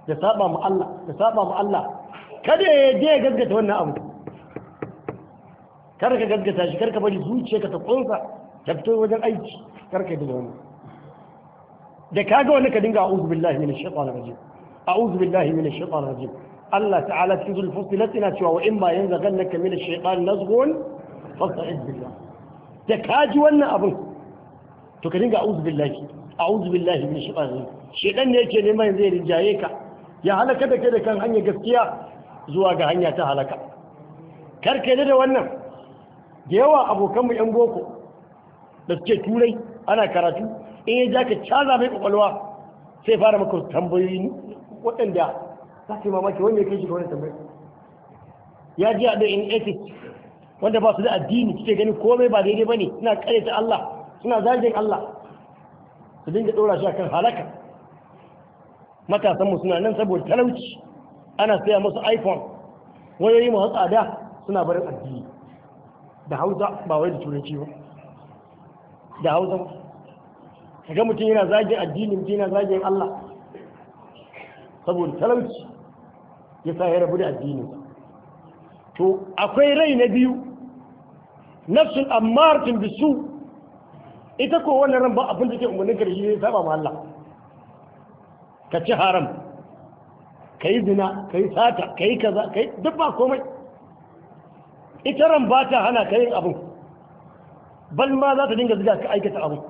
da saba mu Allah da saba mu Allah kada ya je ya gaskata wannan abu kar ka gaskata shi kar ka bari zuciyarka ta kunsa ta fito wajen aiki kar ka yi da wannan da kaga wani ka dinga a'udhu billahi minash shaitanir rajim a'udhu billahi minash shaitanir rajim Allah ta'ala cikin zulfusilat ina cewa wa in ba yanzaghannaka minash shaitan nazghun fasta'id billah da kaji wannan abin to ka dinga a'udhu billahi a'udhu billahi minash shaitanir rajim shedan ne yake neman zai rinjaye ka ya halaka da kai da kan hanyar gaskiya zuwa ga hanya ta halaka karka da wannan da yawa abokanmu yan boko da suke turai ana karatu in ya ja ka caza mai kwakwalwa sai fara maka tambayoyi waɗanda za su yi mamaki wanda ya kai shi ga wani tambayi ya ji da in ethics wanda ba su da addini suke ganin komai ba daidai ba ne suna ta Allah suna zagin Allah su dinga ɗora shi akan halaka matasanmu suna nan saboda talauci ana saya musu iphone wayoyi masu tsada suna barin addini da hausa ba wai da turanci ba da hausa kaga mutum yana zagin addini mutum yana zagin Allah saboda talauci ya sa ya rabu da addini to akwai rai na biyu nafsun ammartin bisu ita ko wannan ran ba abin da ke umarnin karshe ne saba ma Allah ka ci haram ka yi zina ka yi sata ka yi kaza ka yi duk ba komai ita ran ba ta hana ka yin abin bal ma za ta dinga ziga ka aikata abin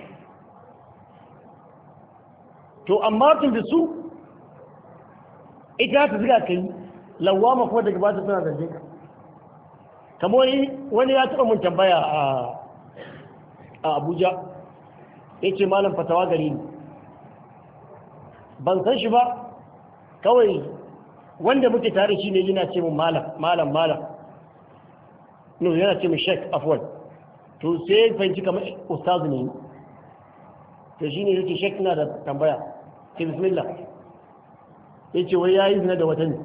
to amma tun da su ita ta ziga ka yi lawama kuma daga ba ta suna zarge ka kamar wani ya taɓa mun tambaya a abuja ya ce malam fatawa gari ne ban san shi ba kawai wanda muke tare shi ne yana ce mun malam malam malam no yana ce mun shek afwan to sai fahimci kamar ustazu ne to shi ne yake shek na da tambaya ke bismillah ya ce wai ya yi zina da wata ne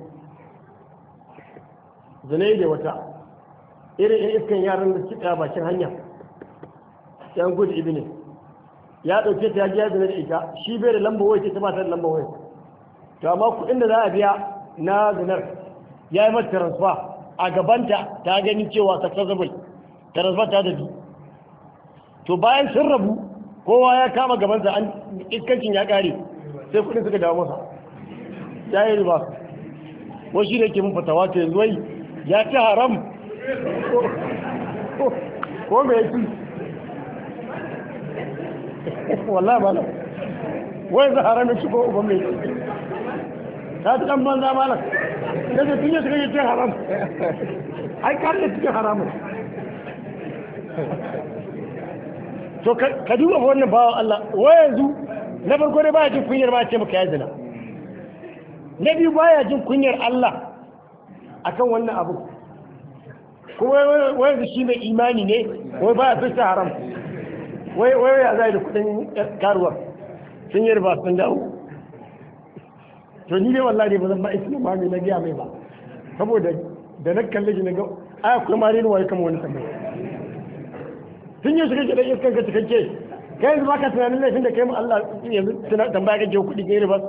zina da wata irin yan iskan yaran da suke bakin hanya yan gudu ibi ne ya ɗauke ta ya ji ya zina da ita shi bai da lamba wai ta ba ta da lamba wai to amma kuɗin da za a biya na zinar ya yi mata transfer a gabanta ta gani cewa successful transfer ta dabi to bayan sun rabu kowa ya kama gabansa an iskancin ya ƙare sai kuɗin suka dawo masa ya yi riba wai shi ne ke mun fatawa ta yanzu wai ya ci haram ko me ya ci wallah ba nan wai za haram ya ci ko uban mai ta ci ɗan banza malam da zai tunye suka yi cin haram ai ka da cikin haramun to ka duba wannan bawa Allah wai yanzu na farko dai baya jin kunyar ma ce maka ya zina na biyu baya jin kunyar Allah akan wannan abu kuma wai yanzu shi mai imani ne wai baya fi haram wai wai ya zai da kudin karuwa sun yi riba sun dawo to ni dai wallahi ba zan ba isma ma mai na giya mai ba saboda da na kalle shi na ga aya kuma ma wai kama wani tambaya sun yi shiga gidan iskan ka cikakke kai yanzu baka tunanin laifin da kai mu Allah yanzu tambaya kake kuɗi kai riba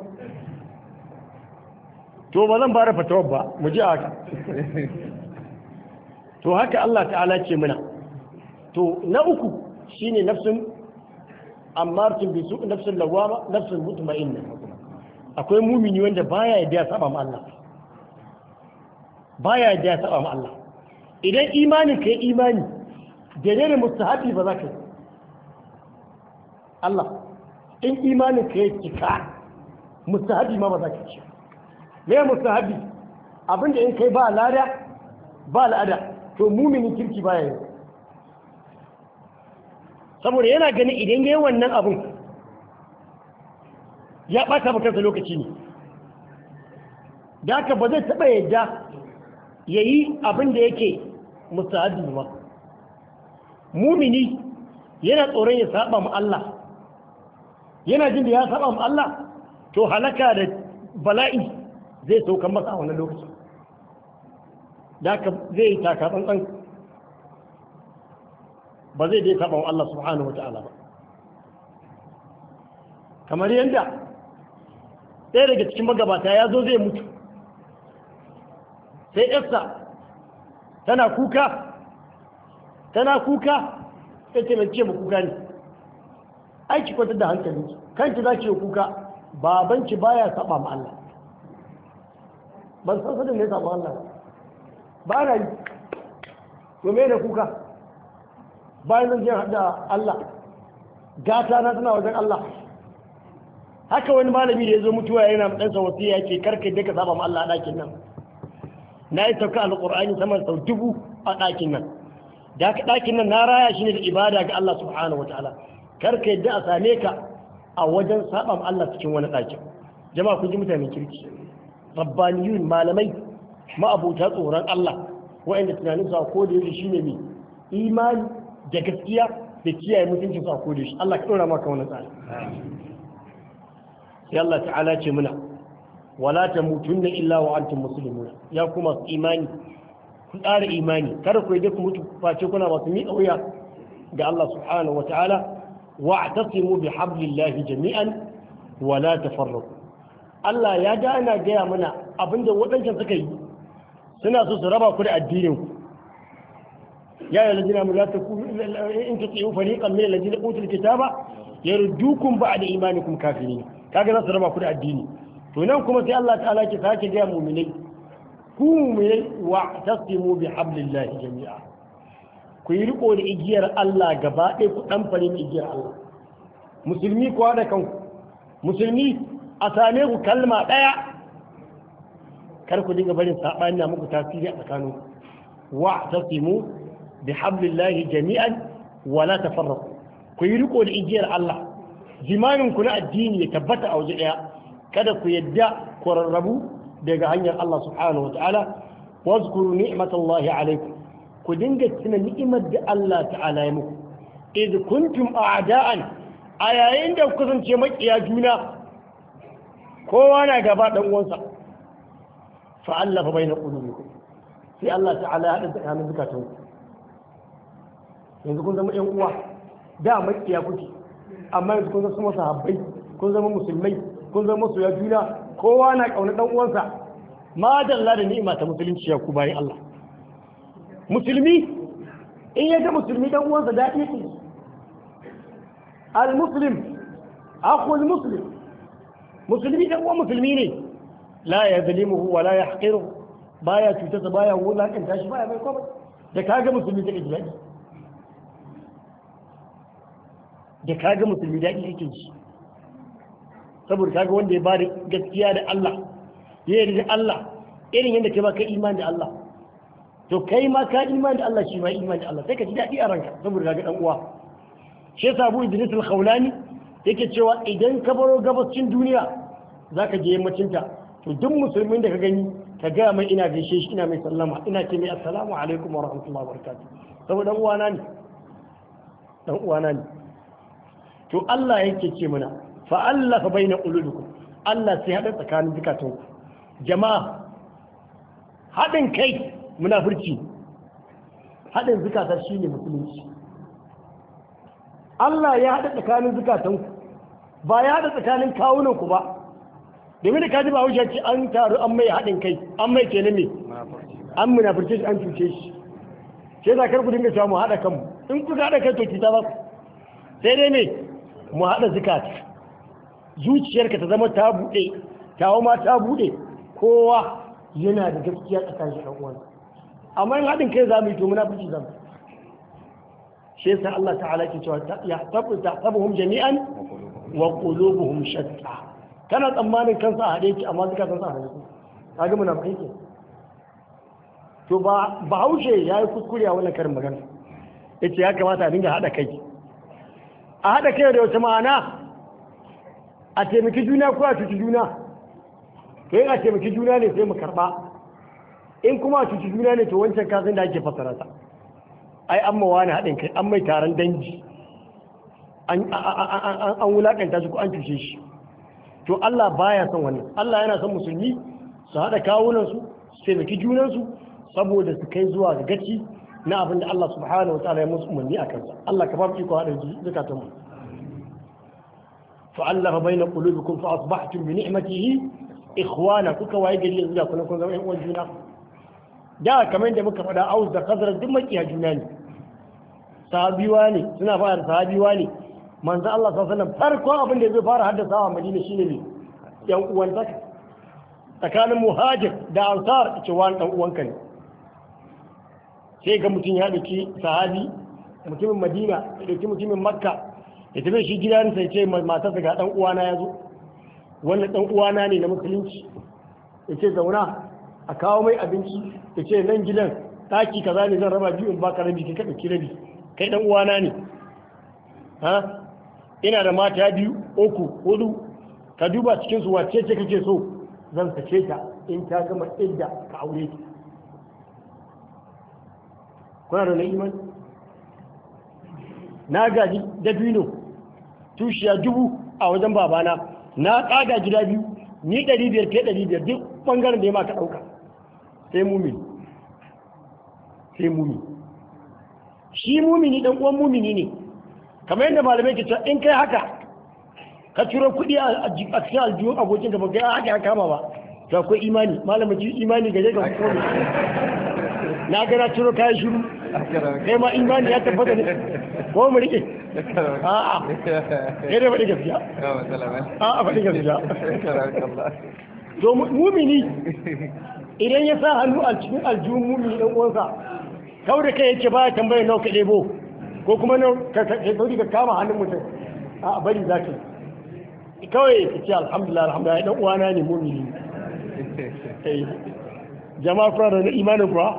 to ba zan fara fatawar ba mu ji haka to haka Allah ta'ala ce mana to na uku shine nafsun ammartin bi su nafsun lawama nafsun mutma'inna akwai mumini wanda baya yadda ya saba ma Allah baya yadda ya saba ma Allah idan imani kai imani daidai da mustahabi ba za ka yi Allah in imanin ka ya cika mustahabi ma ba za ka ci me mustahabi abinda in kai ba lada ba la'ada to muminin kirki baya yi saboda yana ganin idan yayi wannan abin ya ɓata ba kansa lokaci ne da haka ba zai taɓa yadda ya yi abin da yake mustahabi ba mumini yana tsoron ya saba mu Allah yana jin da ya saba mu Allah to halaka da bala'i zai saukan masa a wannan lokacin da haka zai yi taka tsantsan ba zai dai saba wa Allah subhanahu wata'ala ba kamar yadda ɗaya daga cikin magabata ya zo zai mutu sai yarsa tana kuka tana kuka ta ce mai ce ma kuka ne aiki kwatar da hankali kanki za ki yi kuka babanki baya saba ma Allah ban san sadin ne saba Allah ba na yi to me da kuka bayan zan je haɗa Allah gata na tana wajen Allah haka wani malami da ya zo mutuwa yana ɗansa wasiya ya ce karka da ka saba ma Allah a ɗakin nan na yi sauka alƙur'ani sama sau dubu a ɗakin nan da haka ɗakin nan na raya shi ne da ibada ga Allah subhanahu wa ta'ala karka yadda a same ka a wajen saba ma Allah cikin wani ɗakin jama'a kun ji mutanen kirki rabbaniyun malamai ma'abuta tsoron Allah wa'anda tunanin su a koda yake shine mai imani da gaskiya da kiyaye mutuncin su a koda yake Allah ka ɗora maka wani tsari sai Allah ta'ala ce muna wala tamutunna illa wa antum muslimun ya kuma su imani ku tsara imani kada ku yi ku mutu face kuna masu miƙa wuya ga Allah subhanahu wa ta'ala واعتصموا بحبل الله جميعا ولا تفرقوا Allah ya ga ana gaya mana abinda waɗancan suka yi suna so su raba ku da addinin ku ya yi lajina mu za ta ku in ta tsaye fariƙan mai lajina ƙutul kitaba ya rudukun ba da imanikum kafirin kaga za su raba ku da addini to nan kuma sai Allah ta'ala ke sake gaya mu'minai ku mu'minai wa tasimu bi hablillahi jami'a ku yi riko da igiyar Allah gaba ɗaya ku ɗan fare igiyar Allah musulmi kuwa da kanku musulmi a same ku kalma ɗaya kar ku dinga barin saɓani na muku tasiri a tsakanin wa tasimu bi hablillahi jami'an wa la tafarraqu ku yi riko da igiyar Allah jimanin ku na addini ya tabbata a waje ɗaya kada ku yadda ku rarrabu daga hanyar Allah subhanahu wa ta'ala wazkuru ni'matallahi alaikum ku dinga tuna ni'imar da Allah ta'ala ya muku idh kuntum a'da'an a yayin da ku kasance makiya juna kowa na gaba dan uwansa fa allafa baina qulubikum sai Allah ta'ala ya hada tsakanin zakatun ku yanzu kun zama ƴan uwa da makiya kuke amma yanzu kun zama sahabbai kun zama musulmai kun zama soya juna kowa na kauna dan uwansa ma dalla da ni'ima ta musulunci ya ku bayan Allah musulmi in ya ga musulmi dan uwansa daɗi yake al-muslim akhul muslim musulmi dan uwan musulmi ne la ya zalimuhu wa la yahqiru baya cutarsa baya wulakanta shi baya mai komai da kaga musulmi take ji daɗi da kaga musulmi daɗi yake ji saboda kaga wanda ya ba da gaskiya da Allah ya yarda da Allah irin yadda kai ba kai imani da Allah to kai ma ka imani da Allah shi ma imani da Allah sai ka ji daɗi a ranka saboda kaga dan uwa shi yasa Abu Idris al-Khawlani yake cewa idan ka baro gabacin duniya zaka je yammacin ta to duk musulmin da ka gani ka ga mai ina gaishe shi ina mai sallama ina ce mai assalamu alaikum wa rahmatullahi wa barakatuh saboda dan uwana ne dan uwana ne to Allah yake ce mana fa Allah fa baina qulubikum Allah sai hada tsakanin zukatanku jama'a haɗin kai munafurci haɗin zukata shi ne musulunci Allah ya haɗa tsakanin zukatanku ba ya haɗa tsakanin kawunanku ba domin da kaji ba wuce ce an taru an mai haɗin kai an mai ke me an munafurce shi an cuce shi sai za ku dinga cewa mu haɗa kanmu in kuka haɗa kai to cuta ba sai dai me mu haɗa zukata zuciyarka ta zama ta buɗe tawo ma ta buɗe kowa yana da gaskiya tsakanin shi ɗan uwansa amma in haɗin kai za mu yi to munafiki za mu shi yasa Allah ta'ala ke cewa ya tabu tahsabuhum jami'an wa qulubuhum shatta kana tsammanin kansa a haɗe ki amma zuka kansa a haɗe kaga munafiki ke to ba bahaushe ya yi kuskure a wannan karin magana yace ya kamata a dinga haɗa kai a haɗa kai da wata ma'ana a taimaki juna ko a cuci juna to yin a taimaki juna ne sai mu karɓa in kuma a cuci juna ne to wancan kasan da ake fassara ta ai an mawa ne haɗin kai an mai taron dangi an wulaƙanta shi ko an cuce shi to Allah baya son wannan Allah yana son musulmi su haɗa kawunansu su taimaki junansu saboda su kai zuwa ga gaci na abin da Allah subhanahu wa ta'ala ya musu umarni a kansa Allah ka ba mu iko haɗa zukatan mu fa'allafa bayna qulubikum fa asbahtum bi ni'matihi ikhwana kuka waye gari yanzu da kuna kun zama ƴan uwan juna da kamar da muka faɗa aus da khazraj duk makiya juna ne sahabiwa ne suna fara sahabiwa ne manzo Allah sallallahu alaihi wasallam farkon abin da zai fara haddasa a Madina shine ne yan uwan zaka tsakanin muhajir da ansar ce wani dan uwanka ne sai ga mutum ya dauki sahabi mutumin Madina ya dauki mutumin Makka ya tafi shi gidansa ya ce matarsa ga dan uwana ya zo wannan dan uwana ne na musulunci ya ce zauna a kawo mai abinci ya ce nan gidan ɗaki kaza ne zan raba biyu in baka rabi kai ka ɗauki rabi kai dan uwana ne ha ina da mata biyu uku hudu ka duba cikin su wacce ce kake so zan sace ta in ta gama idda ka aure ta kuna da na imani na gaji dabino tushiya dubu a wajen babana na ƙaga gida biyu ni ɗari biyar ke ɗari biyar duk ɓangaren da ya maka ɗauka sai mumini sai mumini shi mumini ɗan uwan mumini ne kamar yadda malamai ke cewa in kai haka ka ciro kuɗi a cikin aljihun abokin da baka haka ya kama ba to akwai imani malamin ji imani gare ga kuma na ga na ciro kayan shiru kai ma imani ya tabbata ne ko mu rike a'a kai da faɗi gaskiya a'a faɗi gaskiya to mumini idan ya sa hannu a cikin aljihun mumini ɗan uwansa kawai da kai yake ba tambayar nawa ka ɗebo ko kuma nan ka sauri ka kama hannun mutum a bari za ka kawai ka ce alhamdulillah alhamdulillah dan uwana ne mumini jama'a fara da imanin kuwa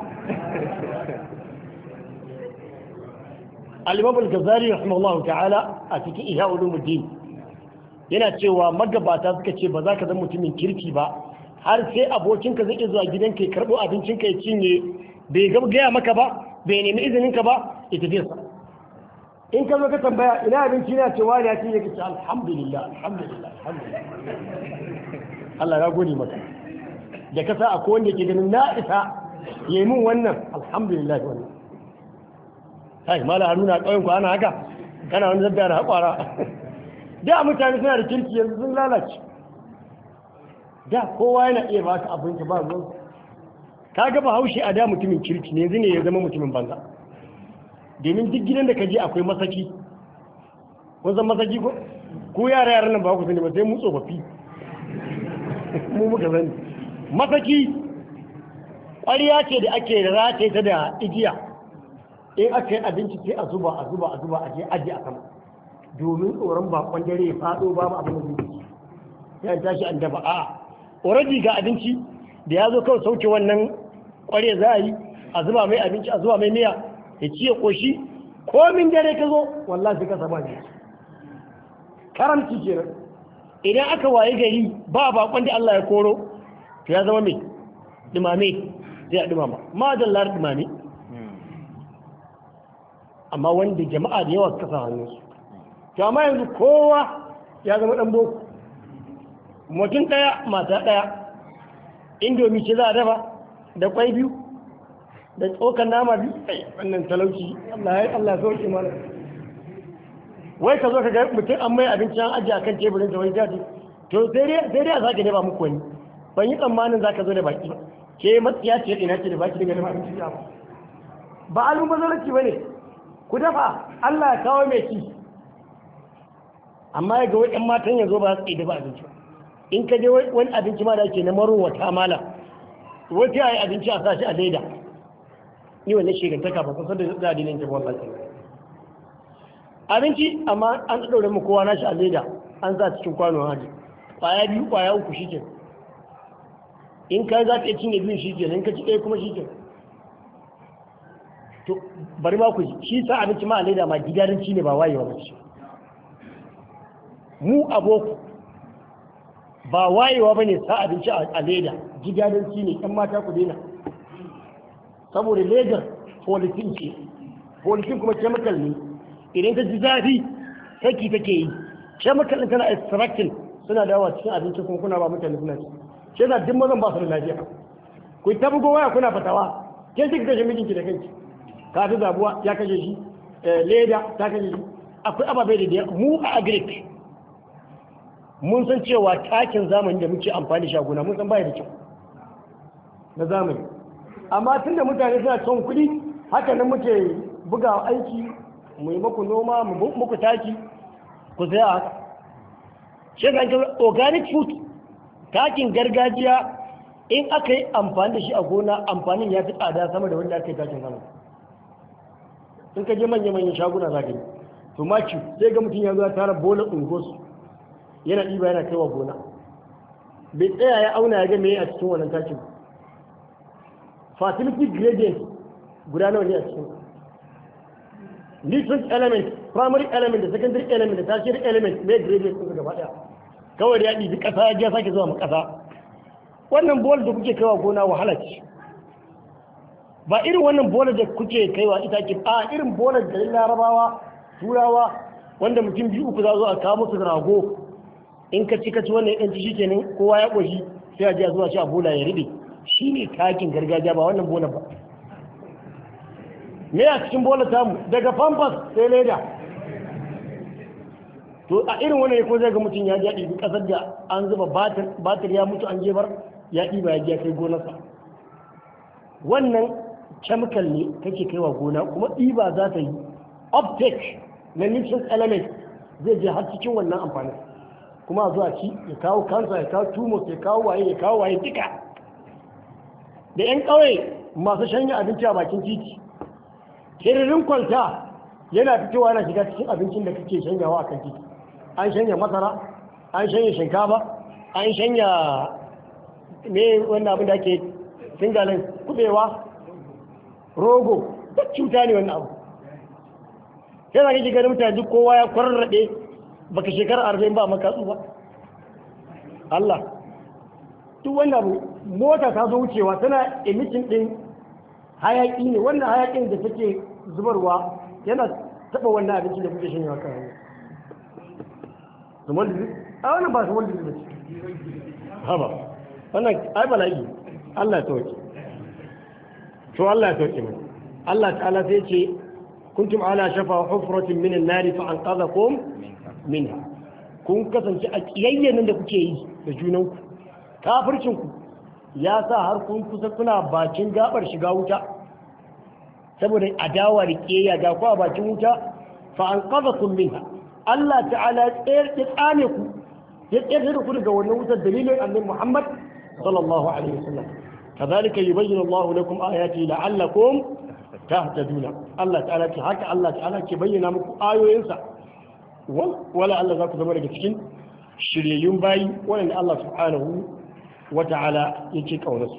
al-imam al-ghazali rahimahullahu ta'ala a cikin ihya ulumuddin yana cewa magabata suka ce ba za ka zama mutumin kirki ba har sai abokinka zai iya zuwa gidanka ya karɓo abincinka ya cinye bai gaya maka ba bai nemi izininka ba ya tafi sa in ka zo ka tambaya ina abinci na cewa ne ya ce yake ce alhamdulillah alhamdulillah alhamdulillah Allah ya gode maka da ka sa akwai wanda ke ganin na isa ya yi min wannan alhamdulillah wannan hai mala haruna ƙauyen ku ana haka kana wani zabba na haƙwara da mutane suna da kirki yanzu sun lalace da kowa yana iya ba ka abinci ba ruwan ka ga bahaushe a da mutumin kirki ne yanzu ne ya zama mutumin banza domin duk gidan da ka je akwai masaki kun san masaki ko ko yara yaran nan ba ku sani ba sai mu tsofaffi mu muka sani masaki ƙwariya ce da ake rataye ta da igiya in aka yi abinci sai a zuba a zuba a zuba a je aji a sama domin tsoron bakon dare ya faɗo babu abin da zai ci sai an tashi an dafa a already ga abinci da ya zo kawai sauke wannan ƙwariya za a yi a zuba mai abinci a zuba mai miya ya ci ya ƙoshi komin dare ka zo wallahi ka saba ne karamci kenan idan aka waye gari ba bakon da Allah ya koro to ya zama mai dumame sai a dumama ma dallar dumame amma wanda jama'a da yawa suka sa hannun su to amma yanzu kowa ya zama dan boko mutum daya mata daya indomi ce za a dafa da kwai biyu da tsokan nama biyu wannan talauci Allah ya Allah sauke mana wai ka zo ka ga mutum an mai abinci an ajiye akan teburin sa wai jadi to sai dai sai dai a sake ba muku wani ban yi tsammanin zaka zo da baki ba ke matsiya ce ina ce da baki daga neman abinci ba ba almubazzaranci bane ku dafa Allah ya kawo mai ci amma ya ga wai matan yanzu ba su da ba abinci in ka je wani abinci ma da ake na marowata mala wata ya yi abinci a sashi a leda ni wannan shigantaka ba kusa da za a dinin jama'a wallahi abinci amma an ɗaure mu kowa nashi a leda an sa cikin kwano haji kwaya biyu kwaya uku shi in ka za ka iya cinye biyun shi ke in ka ci ɗaya kuma shi ke to bari ma ku ji shi sa abinci ma a leda ma gidaranci ne ba wayewa ba ce mu aboko ba wayewa ba ne sa abinci a leda gidaranci ne ɗan mata ku daina saboda ledar politin ce politin kuma chemical ne idan ta ji zafi saki take yi chemical din tana extracting suna dawowa cikin abinci kuma kuna ba mutane suna ci shi yasa duk mazan ba su da lafiya ku ta bugo waya kuna fatawa ke shi kashe mijinki da kanki ka fi zabuwa ya kashe shi leda ta kashe shi akwai ababai da mu a agric mun san cewa takin zamani da muke amfani da shaguna mun san baya da kyau na zamani amma tunda mutane suna son kuɗi haka nan muke buga aiki mu yi muku noma mu muku taki ku saya haka shi ga organic food takin gargajiya in aka yi amfani da shi a gona amfanin ya fi tsada sama da wanda aka yi takin zamani in ka je manya-manyan shaguna za ka yi to maki sai ga mutum ya zo ya tara bola ungosu yana ɗiba yana kaiwa gona bai tsaya ya auna ya ga me a cikin wannan takin fertility gradient guda nawa ne a cikin nutrient element primary element da secondary element da tertiary element mai gradient sun gaba daya kawai da ya ɗibi ƙasa ya ja sake zuwa ma ƙasa wannan bola da kuke kaiwa gona wahala ce ba irin wannan bola da kuke kaiwa ita ke a irin bola da larabawa turawa wanda mutum biyu uku za zo a kawo musu rago in ka ci ka ci wannan yanci shi kenan kowa ya ƙoshi sai a ji a zuwa shi a bola ya riɓe shi ne takin gargajiya ba wannan bola ba me a cikin bola tamu daga pampas sai leda to a irin wannan ko zai ga mutum ya ji ɗibi ƙasar da an zuba batir ya mutu an jebar ya ɗiba ya ya kai gonarsa wannan chemical ne kake kaiwa gona kuma ɗiba za ta yi uptake na nutrient element zai je har cikin wannan amfanin kuma a zuwa ci ya kawo kansa ya kawo tumors ya kawo waye ya kawo waye duka da 'yan ƙauye masu shanya abinci a bakin titi kiririn kwalta yana fitowa yana shiga cikin abincin da kake shanyawa a kan titi an shanya masara an shanya shinkafa an shanya me wannan abin da ake singalin kubewa rogo duk cuta ne wannan abu sai za ka ji ganin mutane duk kowa ya kwararraɗe baka shekara arba'in ba maka ba Allah duk wannan abu mota ta zo wucewa tana emitting din hayaki ne wannan hayakin da take zubarwa yana taba wannan abincin da kuke shanyewa kan hanya zuman da a wannan ba zuman da zai haba wannan ai bala'i Allah ya tauke to Allah ya tauke mai Allah ta'ala sai ce kuntum ala shafa hufratin min an-nar fa anqadhakum minha kun kasance a kiyayyen da kuke yi da junanku kafircin ku ya sa har kun kusa kuna bakin gabar shiga wuta saboda adawa da kiyayya ga ku a bakin wuta fa anqadhakum minha Allah ta'ala ya tsane ku ya tsere da ku daga wannan wutar dalilin annabi Muhammad sallallahu alaihi wasallam كذلك يبين الله لكم آياته لعلكم تهتدون الله تعالى ce haka Allah ta'ala ke bayyana muku ayoyinsa wala Allah za ku zama daga cikin shiryayyun bayi wanda Allah subhanahu wa ta'ala yake kaunarsu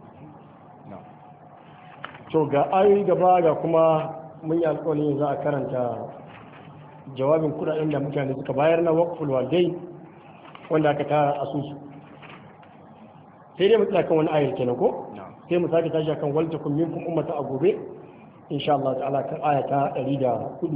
to ga ayoyi gaba ga kuma mun yi alƙawarin za a karanta jawabin kudaden da mutane suka bayar na waqful walidai wanda aka tara asusu sai dai mu tsaya kan wani ayar kenan ko sai mu sake tashi kan wal takum minkum ummata a gobe insha Allah ta'ala kan aya ta 104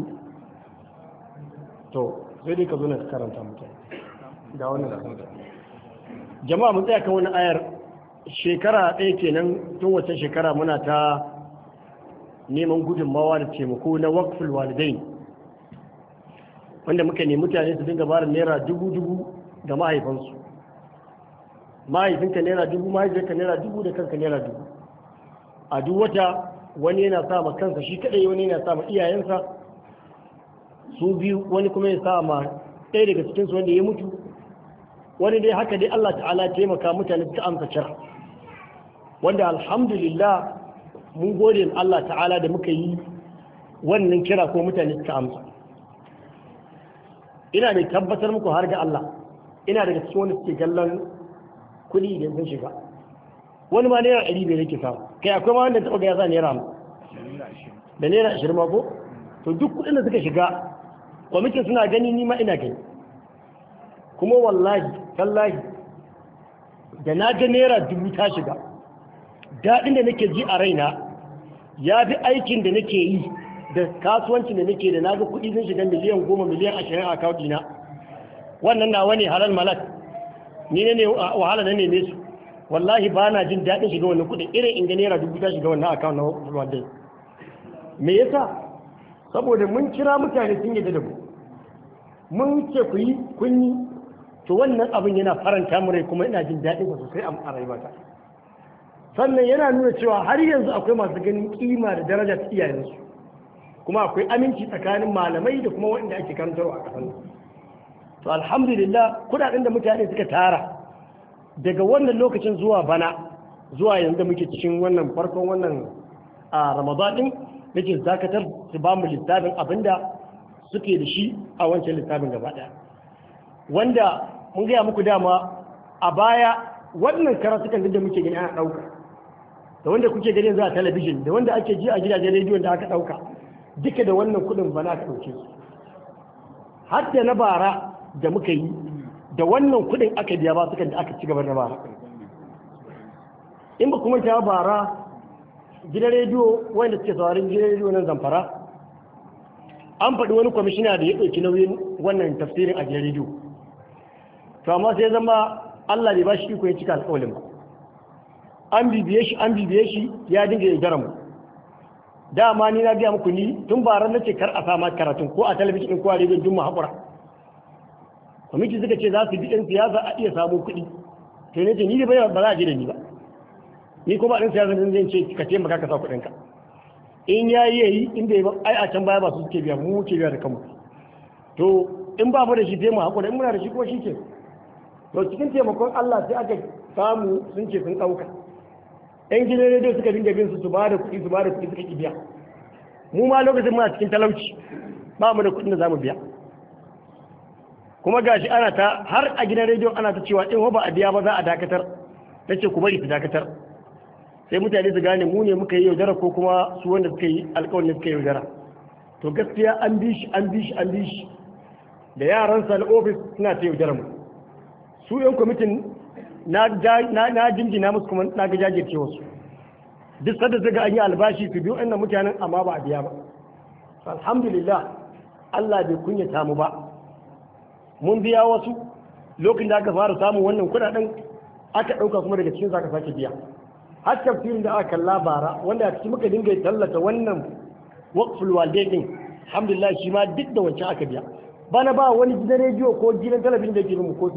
to sai dai ka zo na karanta mutane ga wannan jama'a mu tsaya kan wani ayar shekara ɗaya kenan tun wata shekara muna ta neman gudunmawa da taimako na waqful walidain wanda muka nemi mutane su dinga bara naira dubu dubu ga mahaifansu mahaifinka naira dubu mahaifinka naira dubu da kanka naira dubu a duk wata wani yana sa ma kansa shi kadai wani yana sa ma iyayensa su biyu wani kuma ya sa ma ɗaya daga cikinsu wanda ya mutu wani dai haka dai Allah ta'ala taimaka mutane suka amsa kira wanda alhamdulillah mun gode Allah ta'ala da muka yi wannan kira ko mutane suka amsa ina mai tabbatar muku har ga Allah ina daga cikin wani suke kallon kuɗi idan sun shiga wani ma naira ɗari bai yake samu kai akwai ma wanda taɓa ga ya sa naira da naira ashirin ma ko to duk kuɗin da suka shiga kwamitin suna gani ni ma ina gani kuma wallahi tallahi da na ga naira dubu ta shiga daɗin da nake ji a raina ya fi aikin da nake yi da kasuwancin da nake da na ga kuɗi sun shiga miliyan goma miliyan ashirin a akawuntina wannan nawa ne halal malak ni ne wahala na neme su wallahi ba na jin daɗin shiga wannan kuɗin irin in ga naira dubu ta shiga wannan akawun na wadda me yasa saboda mun kira mutane sun yadda da mu mun ce ku yi kun yi to wannan abin yana faranta mu rai kuma ina jin daɗin sa sosai a rayuwata sannan yana nuna cewa har yanzu akwai masu ganin kima da daraja ta iyayensu kuma akwai aminci tsakanin malamai da kuma waɗanda ake karantarwa a ƙasar to alhamdulillah kudaden da mutane suka tara daga wannan lokacin zuwa bana zuwa yanzu da muke cikin wannan farkon wannan a ramadan din nake zakatar su ba mu littafin abinda suke da shi a wancan littafin gaba daya wanda mun gaya muku dama a baya wannan karatukan da muke gani ana dauka da wanda kuke gani yanzu a talabijin da wanda ake ji a gidajen rediyon da aka dauka duka da wannan kudin bana aka dauke su har da na bara da muka yi da wannan kudin aka biya ba sukan da aka ci gaba da bara in ba kuma ta bara gidan rediyo wanda suke saurin gidan rediyo nan zamfara an faɗi wani kwamishina da ya ɗauki nauyin wannan tafsirin a gidan rediyo to amma sai zama Allah bai ba shi iko ya cika alƙawalin ba an bibiye shi an bibiye shi ya dinga ya gara mu dama ni na gaya muku ni tun bara na ce kar a sama karatun ko a talabijin ko a rediyon dun mu haƙura kwamiti suka ce za su bi ɗan siyasa a iya samun kuɗi to ne ce ni da ba za a je da ni ba ni kuma ɗan siyasa zan ce ka ce maka ka sa kuɗinka in ya yi yayi in bai ba ai a can baya ba su suke biya mu ke biya da kanmu to in ba mu da shi sai mu haƙura in muna da shi ko shi ke to cikin taimakon Allah sai aka samu sun ce sun ɗauka ɗan gidan rediyo suka dinga bin su su ba da kuɗi su ba da kuɗi suka ki biya mu ma lokacin muna cikin talauci ba mu da kuɗin da za mu biya kuma gashi ana ta har a gidan rediyon ana ta cewa in ba a biya ba za a dakatar ta ce ku bari su dakatar sai mutane su gane mu ne muka yi yaudara ko kuma su wanda suka yi alkawarin suka yi yaudara to gaskiya an bi shi an bi shi an bi shi da yaransa na ofis suna ta yaudara mu su yan kwamitin na jinjina musu kuma na ga jajirce wasu duk sadda zaga an yi albashi su biyu ɗan mutanen amma ba a biya ba alhamdulillah Allah bai kunyata mu ba mun biya wasu lokacin da aka fara samun wannan kudaden aka dauka kuma daga cikin zaka sake biya har tafsirin da aka kalla bara wanda a cikin muka dinga tallata wannan waqful walidain din alhamdulillah shi ma duk da wancan aka biya bana ba wani gidan rediyo ko gidan talabijin da ke mu ko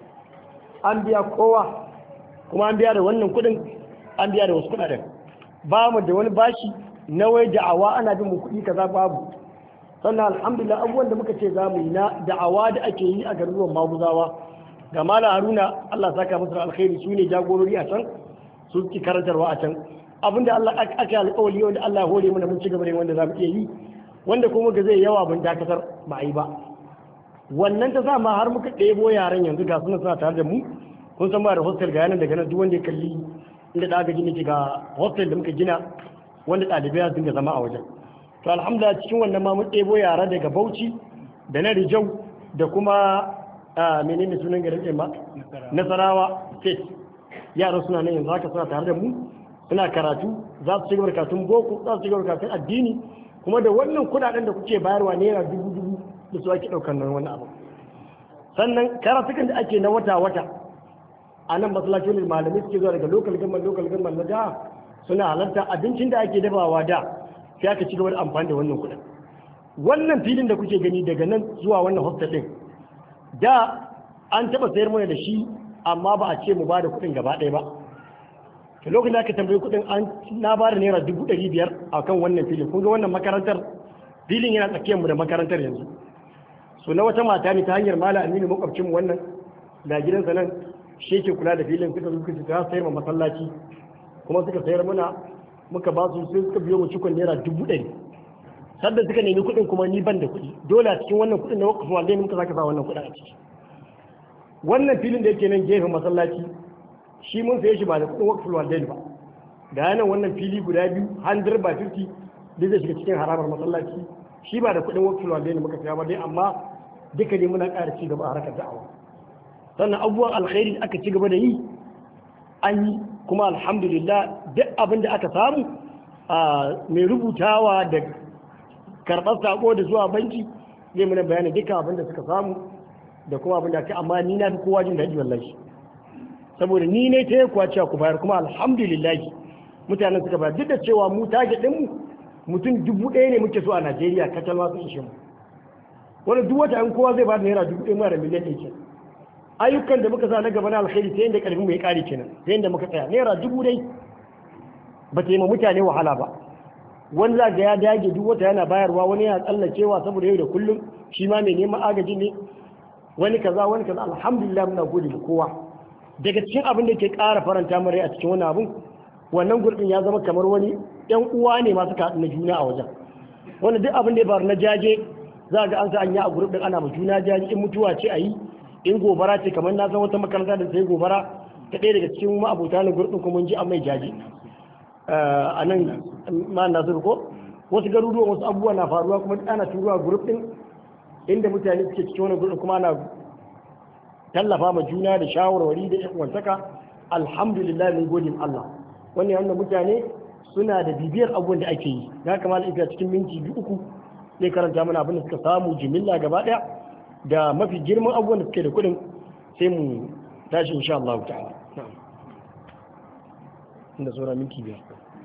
an biya kowa kuma an biya da wannan kudin an biya da wasu kudaden ba mu da wani bashi na wai da'awa ana bin mu kuɗi kaza babu sannan alhamdulillah abubuwan da muka ce za mu yi na da'awa da ake yi a garuruwan maguzawa ga mala haruna allah saka musu alkhairi su ne jagorori a can su ki karantarwa a can abinda allah aka alƙawari wanda allah ya hore mana mun ci gaba da wanda za mu iya yi wanda kuma ga zai yawa mun dakatar ba a yi ba wannan ta sa ma har muka ɗebo yaran yanzu ga suna suna tare da mu kun san ba da hostel ga yanan daga nan duk wanda ya kalli inda da aka gina ga hostel da muka gina wanda ɗalibai sun ga zama a wajen to alhamdulillah cikin wannan ma mun ɗebo yara daga Bauchi da na Rijau da kuma menene sunan garin ɗin ma Nasarawa state yaran suna nan yanzu haka suna tare da mu suna karatu za su cigaba da karatun boko za su cigaba da karatun addini kuma da wannan kuɗaɗen da kuke bayarwa naira dubu dubu da su ake ɗaukar nan wani abu sannan karatukan da ake na wata wata a nan masallacin malamai suke zuwa daga lokal gamman lokal gamman na da suna halarta abincin da ake dafawa da sai aka ci gaba da amfani da wannan kuɗin wannan filin da kuke gani daga nan zuwa wannan hostel ɗin da an taɓa sayar mana da shi amma ba a ce mu ba da kuɗin gaba ɗaya ba to lokacin da aka tambayi kuɗin an na ba da naira dubu ɗari biyar a kan wannan filin kun ga wannan makarantar filin yana tsakiyarmu da makarantar yanzu so na wata mata ne ta hanyar mala aminu makwabcinmu wannan da gidansa nan shi yake kula da filin suka zo suka ta sayar ma masallaci kuma suka sayar mana muka ba su sai suka biyo mu cikon naira dubu ɗari sadda suka nemi kuɗin kuma ni ban da kuɗi dole a cikin wannan kuɗin na wakafin wanda muka zaka sa wannan kuɗin a ciki wannan filin da yake nan gefen masallaci shi mun saye shi ba da kuɗin wakafin wanda ba da yanan wannan fili guda biyu 100 by 50 duk zai shiga cikin haramar masallaci shi ba da kuɗin wakafin wanda muka saya ba dai amma duka ne muna ƙara ci gaba a harkar da'awa sannan abubuwan alkhairi aka ci gaba da yi an yi kuma alhamdulillah duk abin da aka samu mai rubutawa da karɓar sako da zuwa banki zai mana bayanin duka abin da suka samu da kuma abin da aka amma ni na fi kowa jin daɗi wallahi saboda ni ne ta yi kuwa cewa ku bayar kuma alhamdulillah mutanen suka bayar duk da cewa mu target ɗinmu mutum dubu ɗaya ne muke so a Najeriya kacal ma sun ishe mu wani duk wata an kowa zai ba da naira dubu ɗaya mara miliyan ɗaya ayyukan da muka sa na gaba na alkhairi sai inda karfin mu ya kare kenan sai inda muka tsaya naira dubu dai ba ta yi ma mutane wahala ba wani za ga ya dage duk wata yana bayarwa wani yana tsallacewa saboda yau da kullum shi ma mai neman agaji ne wani kaza wani kaza alhamdulillah muna gode da kowa daga cikin abin da ke ƙara faranta min rai a cikin wannan abin wannan gurbin ya zama kamar wani ƴan uwa ne masu kaɗu na juna a wajen wanda duk abin da ya faru na jaje za ga an sa an yi a gurbin ana ma juna jaje in mutuwa ce a yi in gobara ce kamar na san wata makaranta da sai gobara ta ɗaya daga cikin ma'abota na gurbin kuma ji an mai jaje a nan ma nasiru ko wasu garuruwan wasu abubuwa na faruwa kuma ana turuwa gurbin inda mutane suke cikin wani gurbin kuma ana tallafa ma juna da shawarwari da yan uwantaka alhamdulillah mun gode Allah wannan yana mutane suna da bibiyar abubuwan da ake yi ya kamata ita cikin minti biyu uku zai karanta mana abin da suka samu jimilla gaba daya da mafi girman abubuwan da suke da kuɗin sai mu tashi insha Allah ta'ala inda sauran minti biyar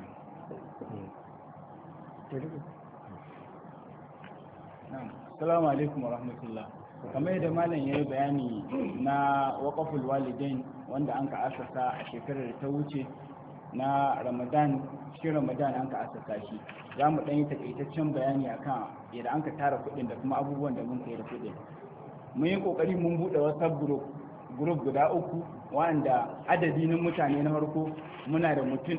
Assalamu alaikum wa rahmatullah. kamar yadda malam ya yi bayani na waƙaful walidain wanda an ka asasa a shekarar da ta wuce na ramadan cikin ramadan an ka asasa shi za mu ɗan yi takaitaccen bayani akan yadda an ka tara kuɗin da kuma abubuwan da mun kai da kuɗin mun yi ƙoƙari mun buɗe whatsapp group group guda uku wanda adadi na mutane na farko muna da mutum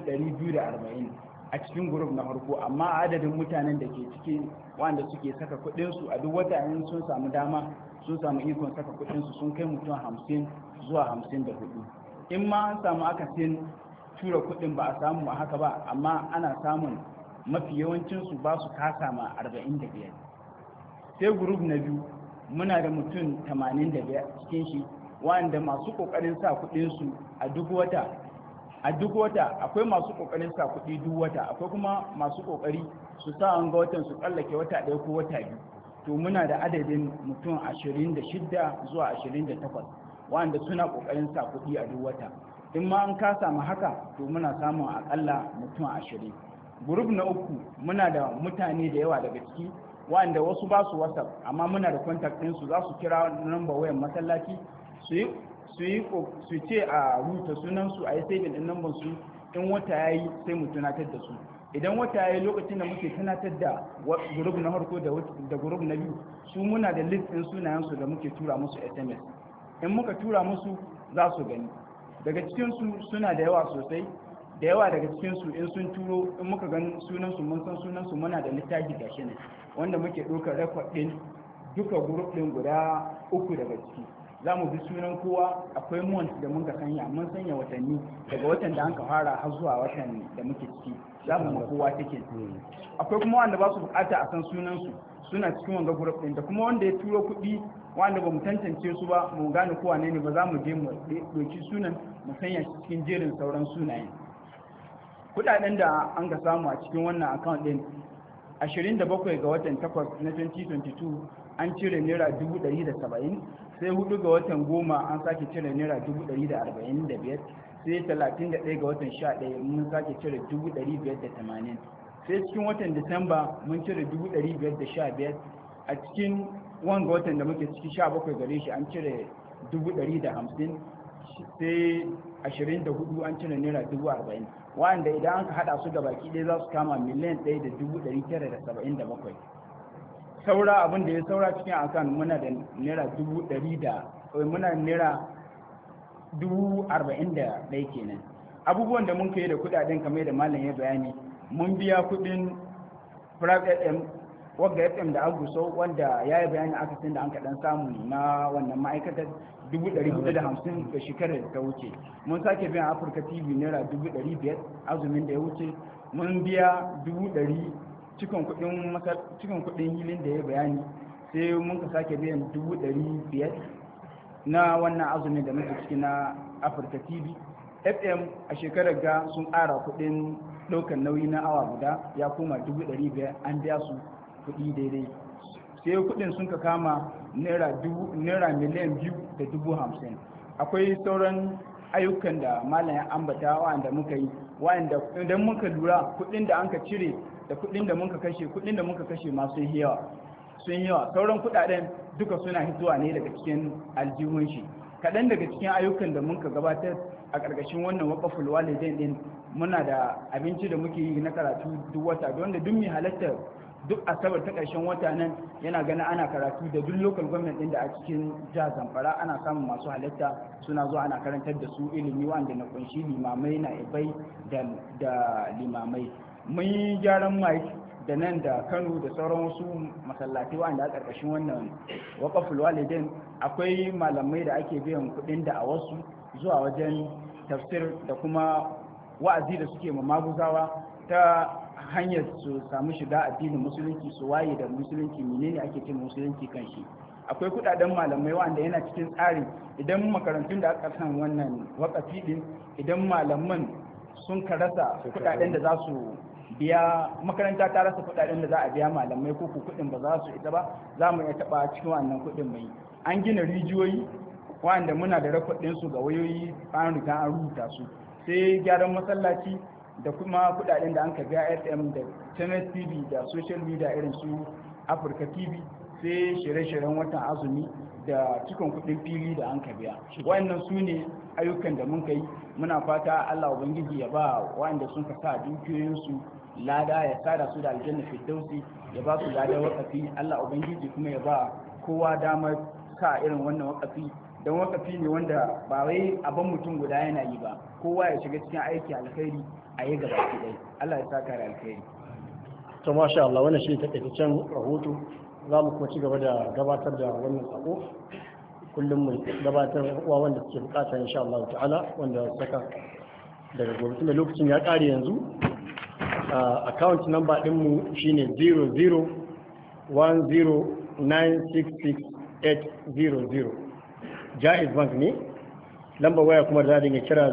240 a cikin group na farko amma adadin mutanen da ke ciki wanda suke saka kuɗinsu a duk wata in sun samu dama sun samu ikon saka kuɗinsu sun kai mutum hamsin zuwa hamsin da hudu in ma an samu akasin tura kuɗin ba a samu a haka ba amma ana samun mafi yawancinsu ba su kasa ma arba'in da biyar sai group na biyu muna da mutum tamanin da biyar cikin shi wanda masu ƙoƙarin sa kuɗinsu a duk wata a duk wata akwai masu kokarin sa kuɗi duk wata akwai kuma masu kokari su sa an ga watan su tsallake wata ɗaya ko wata biyu to muna da adadin mutum ashirin da shidda zuwa ashirin da takwas wanda suna kokarin sa kuɗi a duk wata in ma an kasa ma haka to muna samun akalla mutum ashirin gurub na uku muna da mutane da yawa daga ciki wanda wasu ba su whatsapp amma muna da contact ɗinsu za su kira number wayan masallaci su yi su yi su ce a rubuta sunansu a yi saving din number su in wata yayi sai mu tunatar da su idan wata yayi lokacin da muke tunatar da group na farko da da group na biyu su muna da list din sunayen su da muke tura musu SMS in muka tura musu za su gani daga cikin su suna da yawa sosai da yawa daga cikin su in sun turo in muka gani sunan su mun san sunan su muna da littafi gashi ne wanda muke ɗaukar record din duka group din guda uku daga ciki za mu bi sunan kowa akwai month da muka sanya mun sanya watanni daga watan da an ka fara har zuwa watan da muke ciki za mu ma kowa take akwai kuma wanda ba su bukata a san sunan su suna cikin wanga group din da kuma wanda ya turo kuɗi wanda ba mu tantance su ba mu gane kowa ne ba za mu je mu ɗauki sunan mu sanya shi cikin jerin sauran sunayen kuɗaɗen da an ka samu a cikin wannan account din 27 ga watan 8 na 2022 an cire naira 170 sai hudu ga watan goma an sake cire naira 145 sai 31 ga watan 11 mun sake cire 580 sai cikin watan disamba mun cire 515 a cikin wanga watan da muke ciki 17 gare shi an cire 150 sai 24 an cire naira 40 wanda idan aka hada su da baki ɗaya za su kama miliyan 1,977 saura abin da ya saura cikin akan muna da naira dubu ɗari da muna da naira dubu arba'in da ɗaya kenan abubuwan da mun kai da kuɗaɗen kamar da malam ya bayani mun biya kuɗin private fm wagga fm da aguso wanda ya yi bayani aka da an kaɗan samu na wannan ma'aikatar dubu ɗari hudu da hamsin da shekarar da ta wuce mun sake biyan afirka tv naira dubu ɗari biyar azumin da ya wuce mun biya dubu ɗari cikin kudin hilin da ya bayani sai mun ka sake biyan dubu ɗari biyar na wannan azumin da muke ciki na afirka tv fm a shekarar ga sun ƙara kudin ɗaukar nauyi na awa guda ya koma dubu ɗari biyar an biya su kudi daidai sai kudin sun ka kama naira miliyan biyu da dubu hamsin akwai sauran ayyukan da malam ya ambata wa'anda muka yi wa'anda idan muka lura kudin da an ka cire da kudin da muka kashe kudin da muka kashe masu yawa sun yawa sauran kudaden duka suna hitowa ne daga cikin aljihun shi kaɗan daga cikin ayyukan da muka gabatar a ƙarƙashin wannan waƙaful walidain din muna da abinci da muke yi na karatu duk wata don da duk mai halatta duk asabar ta ƙarshen wata nan yana ganin ana karatu da duk local government ɗin da a cikin jihar zamfara ana samun masu halatta suna zuwa ana karantar da su ilimi wanda na kunshi limamai na ibai da limamai mun yi gyaran mike da nan da kano da sauran wasu masallatai wanda a ƙarƙashin wannan waƙaful walidin akwai malamai da ake biyan kuɗin da a wasu zuwa wajen tafsir da kuma wa'azi da suke ma maguzawa ta hanyar su samu shiga addinin musulunci su waye da musulunci menene ake cin musulunci kan shi akwai kudaden malamai wanda yana cikin tsari idan makarantun da aka san wannan wakafi din idan malaman sun karasa kudaden da za su biya makaranta ta rasa kudaden da za a biya malamai ko kudin ba za su ita ba za mu iya taba cikin wannan kudin mai an gina rijiyoyi wanda muna da rakodin su ga wayoyi an riga an rubuta su sai gyaran masallaci da kuma kudaden da an ka ga fm da channel tv da social media irin su africa tv sai shirye-shiryen watan azumi da cikon kudin fili da an ka biya wayannan su ne ayyukan da mun kai muna fata allah ubangiji ya ba wayanda sun ka sa dukiyoyinsu lada ya sada su da aljanna firdausi ya ba su lada wakafi allah ubangiji kuma ya ba kowa damar sa irin wannan wakafi don wakafi ne wanda ba wai abin mutum guda yana yi ba kowa ya shiga cikin aiki alkhairi a yi gaba ki dai Allah ya saka da alkhairi to masha Allah wannan shi takaitaccen rahoto za mu kuma ci gaba da gabatar da wannan sako kullum mu gabatar uwa wanda suke bukata insha Allah ta'ala wanda saka daga gobe tunda lokacin ya kare yanzu account number din mu shine 0010966800 Jaiz Bank ne lambar waya kuma da dinga kira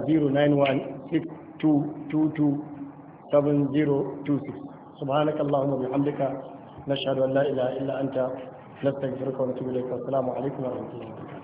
0916227026 subhanakallahumma bihamdika nashhadu an la ilaha illa anta nastaghfiruka wa natubu ilayk assalamu alaikum wa rahmatullahi wa barakatuh